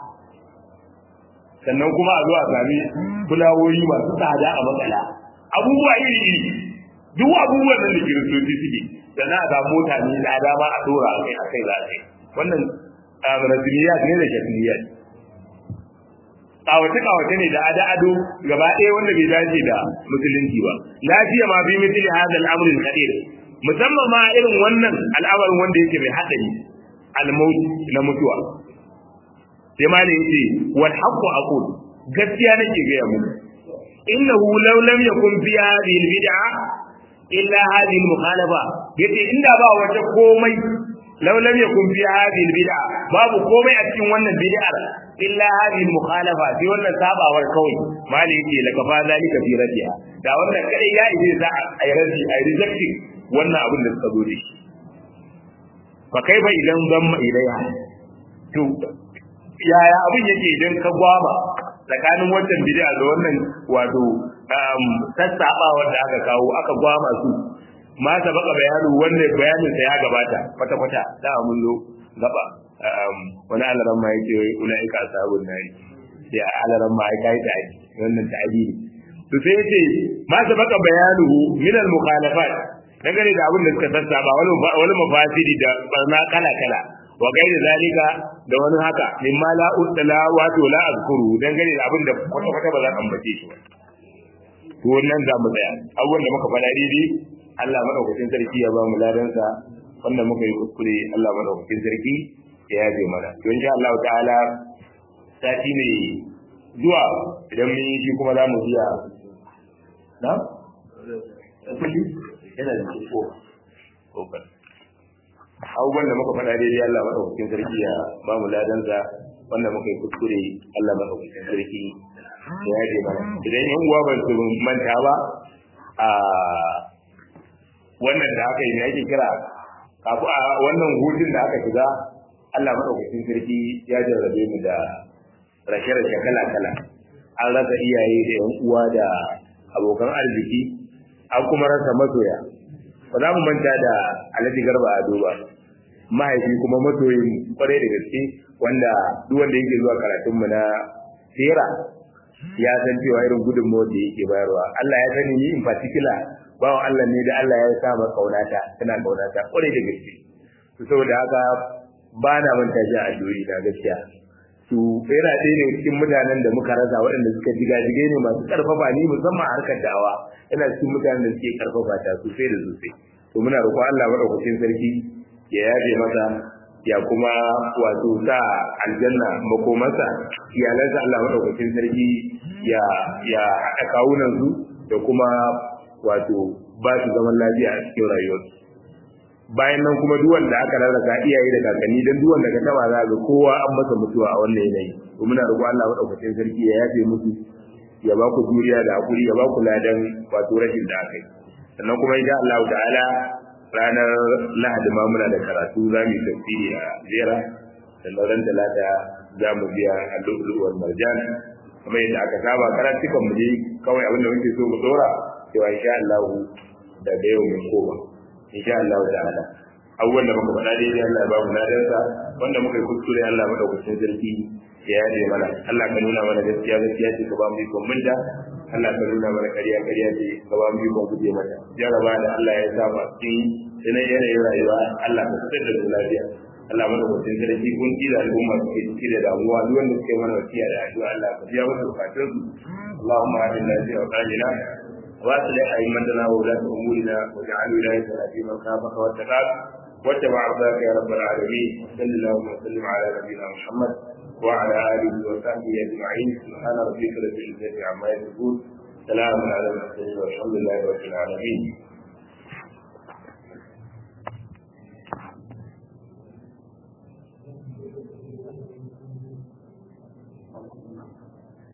sannan kuma a zo a sami fulawoyi masu tsada a matsala abubuwa iri iri duk abubuwan nan da kiristoci suke sannan a samu mota ne tsada ma a dora a kai a kai za a kai wannan rasuliyat ne da shafiliyat kawace kawace ne da ada ado gaba ɗaya wanda bai dace da musulunci ba lafiya ma bi mithli hadha al-amr al-qadir musamman ma irin wannan al'amarin wanda yake mai hadari al-maut na mutuwa sai ma ne yace wal haqqu aqul gaskiya nake ga ya muku innahu law lam yakun fi hadhihi al-bid'a illa hadhihi al-mukhalafa yace inda ba wata komai law lam yakun fi hadhihi al-bid'a babu komai a cikin wannan bid'ar illa hadhihi al-mukhalafa sai wannan sabawar kawai mali yake laka fa zalika fi radiya da wannan kadai ya ide za a yi radi a rejecting wannan abin da suka zo da shi fa kai ba idan zamma ilaiha to yaya abin yake idan ka gwaba tsakanin wancan bid'a da wannan wato sassaɓa da aka kawo aka gwama su ma sabaka bayanu wannan bayanin sa ya gabata kwata kwata da mun zo gaba wani alaran ma yake ulaika ashabun nari sai alaran ma ai kai ta'i wannan ta'adi ne to sai yace ma sabaka bayanuhu min al mukhalafat dangane da abin da suka sassaba wani wani mafasidi da barna kala kala wa gairi zalika da wani haka mimma la udla wato la azkuru dangane da abin da kwata kwata ba za a ambace shi ba to wannan za mu tsaya abubuwan da muka faɗa daidai Allah madaukakin sarki ya ba mu ladansa wannan muka yi kuskure Allah madaukakin sarki ya yaje mana to insha Allah ta'ala sati ne zuwa idan mun yi shi kuma za mu biya na yana da ko kokar abubuwan da muka faɗa daidai Allah madaukakin sarki ya ba mu ladansa wannan muka yi kuskure Allah madaukakin sarki ya yaje mana idan yan uwa ban su manta ba a wannan da aka yi ne ake kira kafu a wannan hutun da aka shiga Allah madaukakin sarki ya jarrabe mu da rashe-rashe kala-kala an rasa iyaye da yan uwa da abokan arziki an kuma rasa masoya ba za mu manta da alhaji garba ado ba mahaifi kuma masoyin kwarai da gaske wanda duk wanda yake zuwa karatun mu na sera ya san cewa irin gudunmawar da yake bayarwa Allah ya sani ni in particular bawan Allah ne da Allah ya sa masa kaunata tana kaunata kwarai da gaske to saboda haka ba na manta shi a addu'o'i na gaskiya to yana ɗaya ne cikin mutanen da muka rasa waɗanda suka jiga-jige ne masu ƙarfafa ni musamman harkar da'awa yana cikin mutanen da suke ƙarfafa ta sosai da sosai to muna roƙon Allah madaukakin sarki ya yafe masa ya kuma wato sa aljanna makomarsa iyalansa Allah madaukakin sarki ya ya haɗa kawunan su da kuma wato ba su zaman lafiya a cikin rayuwarsu bayan nan kuma duk wanda aka rarraka iyaye da kakanni dan duk wanda ka taba za ga kowa an masa mutuwa a wannan yanayi to muna roƙo Allah madaukakin sarki ya yafe musu ya ba ku juriya da hakuri ya ba ku ladan wato rashin da aka yi sannan kuma insha Allah ta'ala ranar Lahadi ma muna da karatu za mu yi tafsiri a Jera sannan ran Talata za mu biya al-lu'lu wal marjan kamar yadda aka saba karatukan mu ne kawai abin da muke so mu dora cewa insha Allah daga yau mun koma insha Allah ta'ala abubuwan da muka faɗa daidai Allah ya ba mu nadarsa wanda muka yi kuskure Allah madaukakin sarki ya yaje mana Allah ka nuna mana gaskiya gaskiya ce ka ba mu ikon minta Allah ka nuna mana ƙarya ƙarya ce ka ba mu ikon guje mata jaraba da Allah ya sa mu cikin yanayin yanayin rayuwa Allah ka fitar da su lafiya Allah madaukakin sarki kun ci da al'umma suke ciki da damuwa duk wanda suke mana wasiya da addu'a Allah ka biya musu bukatun su Allahumma atina fi awqatina واصلح ائمتنا وولاة امورنا واجعل ولايتنا في من خافك واتقاك واتبع رضاك يا رب العالمين صل اللهم وسلم على نبينا محمد وعلى اله وصحبه اجمعين سبحان ربك رب العزه عما يصفون سلام على المرسلين والحمد لله رب العالمين